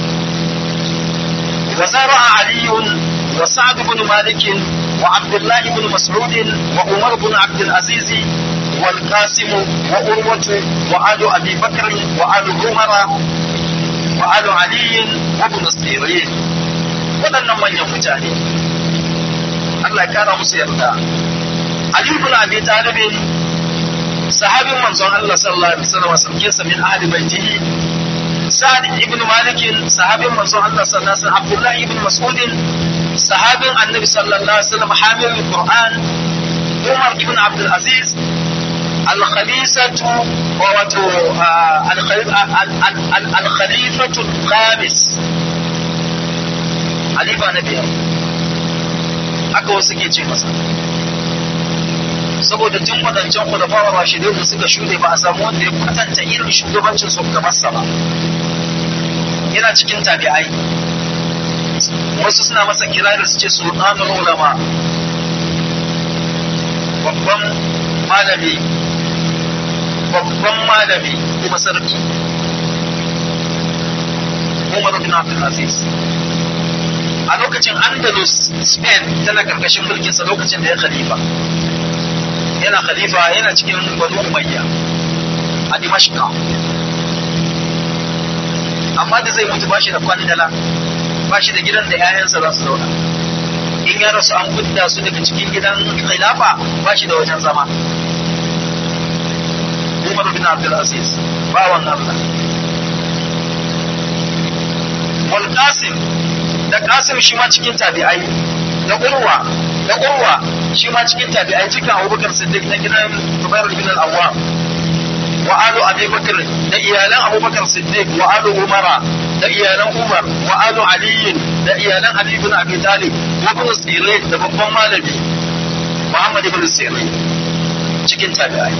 wa zara'a aliyun wa sa'ad ibn malik wa abdullah ibn mas'ud wa umar ibn abd al-aziz wal qasim wa urwatu wa alu abi bakr wa alu umara wa alu ali wa ibn sirin waɗannan manyan mutane Allah ya kara musu yarda Ali ibn Abi Talib sahabin manzon Allah sallallahu alaihi wasallam sauke sa min ahli baitihi Sa'ad ibn Malik sahabin manzon Allah sallallahu alaihi wasallam Abdullah ibn Mas'ud sahabin Annabi sallallahu alaihi wasallam hamil Qur'an Umar ibn Abdul Aziz الخليفة ووتو الخليفة الخامس خليفة نبي haka wasu ke ce masa saboda tun wadancan kudafawa ba shi da suka shuɗe ba a samu wanda ya kwatanta irin shugabancin su kamar sa ba yana cikin tabi'ai wasu suna masa kirari su ce sultanul ulama babban malami babban malami kuma sarki Umar bin Abdul Aziz a lokacin Andalus Spain tana karkashin mulkinsa lokacin da ya khalifa yana khalifa yana cikin Banu Umayya a Dimashqa amma da zai mutu bashi da kwandala bashi da gidan da 'ya'yansa za su zauna in ya rasu an fidda su daga cikin gidan khilafa bashi da wajen zama Umar bin Abdul Aziz bawan Allah wal Qasim da Qasim shi ma cikin tabi'ai da Urwa da Urwa shi ma cikin tabi'ai cikin Abubakar Siddiq na gidan Zubair bin al-Awwam wa alu Abi Bakr da iyalan Abubakar Siddiq wa alu Umara da iyalan Umar wa alu Ali da iyalan Ali bin Abi Talib wa ibn Sirin da babban malami Muhammad ibn Sirin cikin tabi'ai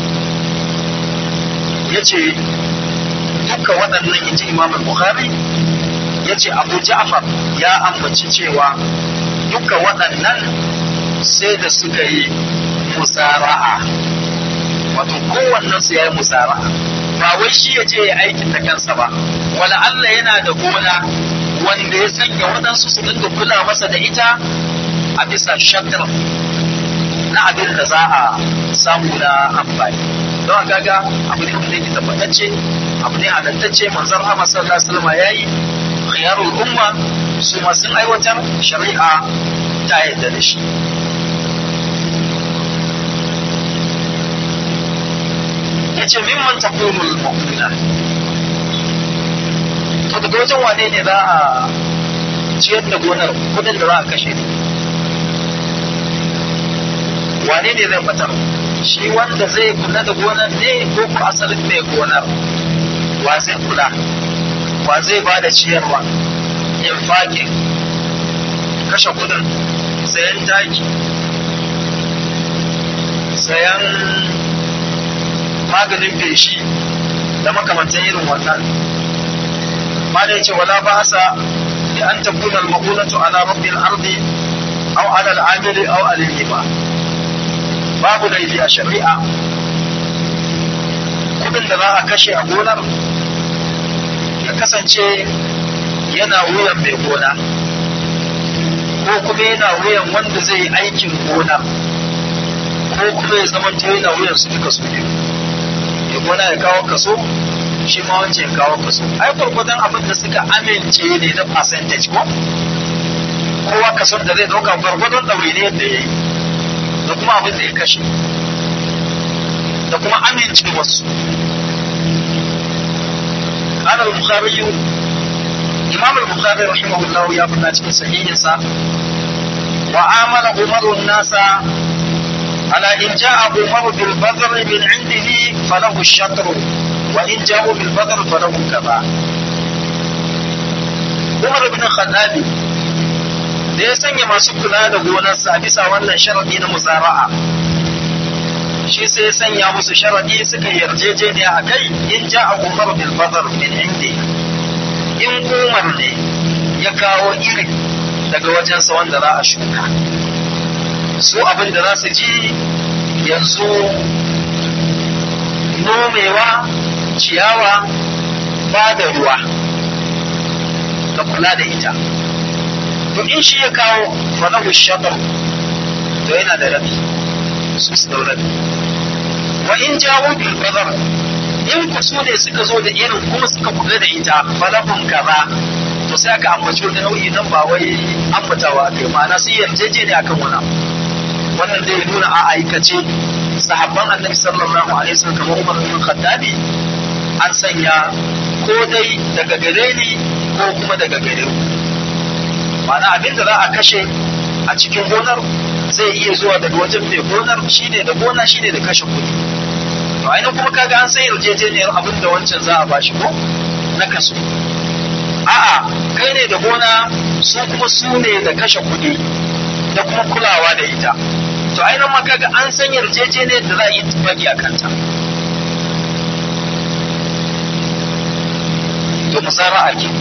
yace duka waɗannan inji Imam Bukhari yace Abu Ja'far ya ambaci cewa duka waɗannan sai da suka yi musara'a wato kowannen su ya yi musara'a ba wai shi ya je ya aikin da kansa ba wala Allah yana da gona wanda ya sanya waɗansu su dinga kula masa da ita a bisa shakar na abin da za a samu na amfani don kaga abu ne wanda yake tabbatacce abu ne halattacce manzon Muhammad sallallahu alaihi wasallam yayi khiyarul umma su ma sun aiwatar shari'a ta yadda da shi yace mimman taqumul mu'mina to daga wajen wane ne za a ciyar da gonar kudin da za a kashe wane ne zai fitar shi wanda zai kula da gonar ne ko ku asalin mai gonar wa zai kula wa zai ba da ciyarwa infakin kashe kudin sayan taki sayan maganin feshi da makamantan irin wannan ma da yace wala ba sa da an takuna al-maqulatu ala rabbil ardi aw ala al-amili aw al-hiba babu laifi a shari'a kudin da za a kashe a gonar ya kasance yana wuyan mai gona ko kuma yana wuyan wanda zai aikin gona ko kuma ya zama yana wuyan su duka su biyu ya gona ya kawo kaso shi ma wancan ya kawo kaso ai gwargwadon abin da suka amince ne na percentage ko kowa kason da zai dauka gwargwadon ɗaure ne yadda ya yi da kuma abin da ya kashe da kuma amince wasu قال البخاري إمام البخاري رحمه الله يا ابن cikin sahihinsa وعامل عمر الناس على إن جاء عمر بالبذر من عنده فله الشطر وإن جاءوا بالبذر فله كذا عمر بن الخطاب da ya sanya masu kula da gonarsa bisa wannan sharadi na musara'a shi sai ya sanya musu sharadi suka yarjejeniya a kai in ja a umar bil badar min indi in umar ne ya kawo iri daga wajensa wanda za a shuka su abin da za su ji yanzu nomewa ciyawa ba da ruwa da kula da ita to in shi ya kawo falahu shatar to yana da rabi su su dau rabi wa in jawo bil bazar in ku su ne suka zo da irin kuma suka kula da ita falahun kaza to sai aka ambaci wani nau'i nan ba wai ambatawa aka yi ma'ana sun yarjeje ne akan wani wannan zai nuna a aikace sahabban annabi sallallahu alaihi wasallam kamar Umar bin Khattabi an sanya ko dai daga gare ni ko kuma daga gare ku ma'ana abin da za a kashe a cikin gonar zai iya zuwa daga wajen mai gonar shine da gona shine da kashe kuɗi to ainihin kuma kaga an sai yarjejeniyar abin da wancan za a bashi ko na kaso a'a kai ne da gona su kuma su ne da kashe kuɗi da kuma kulawa da ita to ainihin ma kaga an san yarjejeniyar da za a yi tufagi a kanta to musara'a ke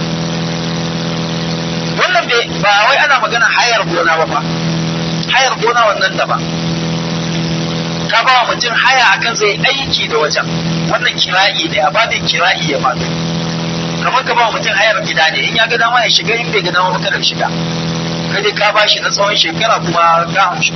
wannan ba wai ana magana hayar gona ba ba hayar gona wannan da ba ka ba wa mutum haya akan zai aiki da wajen wannan kira'i ne a babin kira'i ya faɗo kamar ka ba wa mutum hayar gida ne in ya ga dama ya shiga in bai ga dama ba kada shiga kai dai ka ba shi na tsawon shekara kuma ka amshi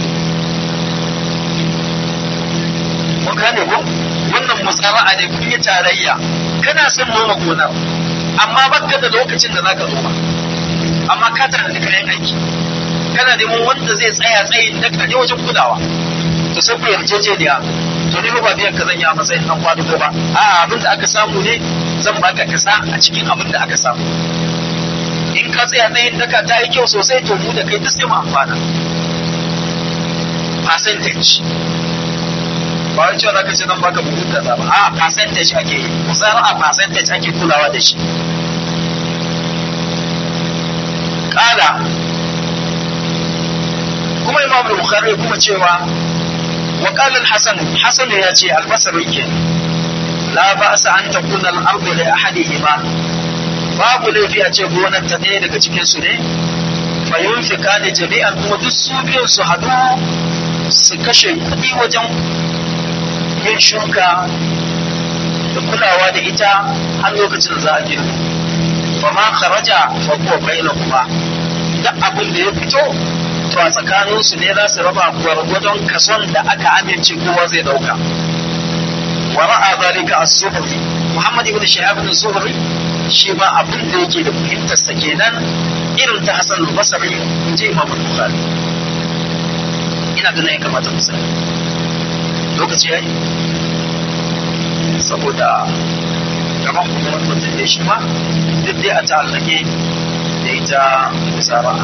mun gane ko wannan musara'a ne kun yi tarayya kana son noma gonar amma baka da lokacin da zaka noma amma ka tana da kayan aiki kana neman wanda zai tsaya tsayin da kaje wajen kulawa to sai ku yarjejeniya to ni ba biyan ka zan yi a matsayin dan kwado ba a abin da aka samu ne zan baka kasa a cikin abin da aka samu in ka tsaya tsayin daka ta yi kyau sosai to mu da kai duk sai mu amfana percentage ba wai cewa zaka ce zan baka buhun kaza ba a percentage ake yi musara a percentage ake kulawa da shi kala kuma imam bukhari kuma cewa wa qala al-hasan hasan ya ce al-basri ke la ba'sa an takuna al-ardu li ahadihima babu laifi a ce gonar ta ɗaya daga cikin su ne fa yunfika ne jami'an kuma duk su biyun su hadu su kashe kuɗi wajen yin shuka da kulawa da ita har lokacin za a girma fa ma kharaja fa huwa bainahuma duk abin da ya fito to a tsakanin su ne za su raba gwargwadon kason da aka amince kowa zai dauka wa ra'a zalika as-suhri Muhammad ibn Shihab ibn Zuhri shi ma abin da yake da fahimtar sa kenan irin ta Hassan al-Basri in ji Imam Bukhari ina ganin ya kamata mu sani lokaci yayi saboda gaban kuma wani mutum da shi ma duk dai a ta'allake da ita musara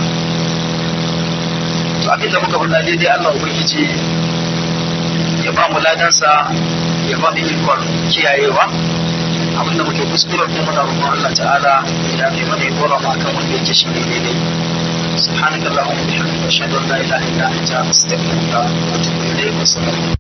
to abin da muka faɗa daidai Allah ubangiji ya ba mu ladansa ya ba mu ikon kiyayewa abin da muke kuskure ko muna roƙon Allah ta'ala ya bi mana ya dora mu akan wanda yake shi ne daidai سبحانك اللهم وبحمدك اشهد ان لا اله الا انت استغفرك واتوب اليك والسلام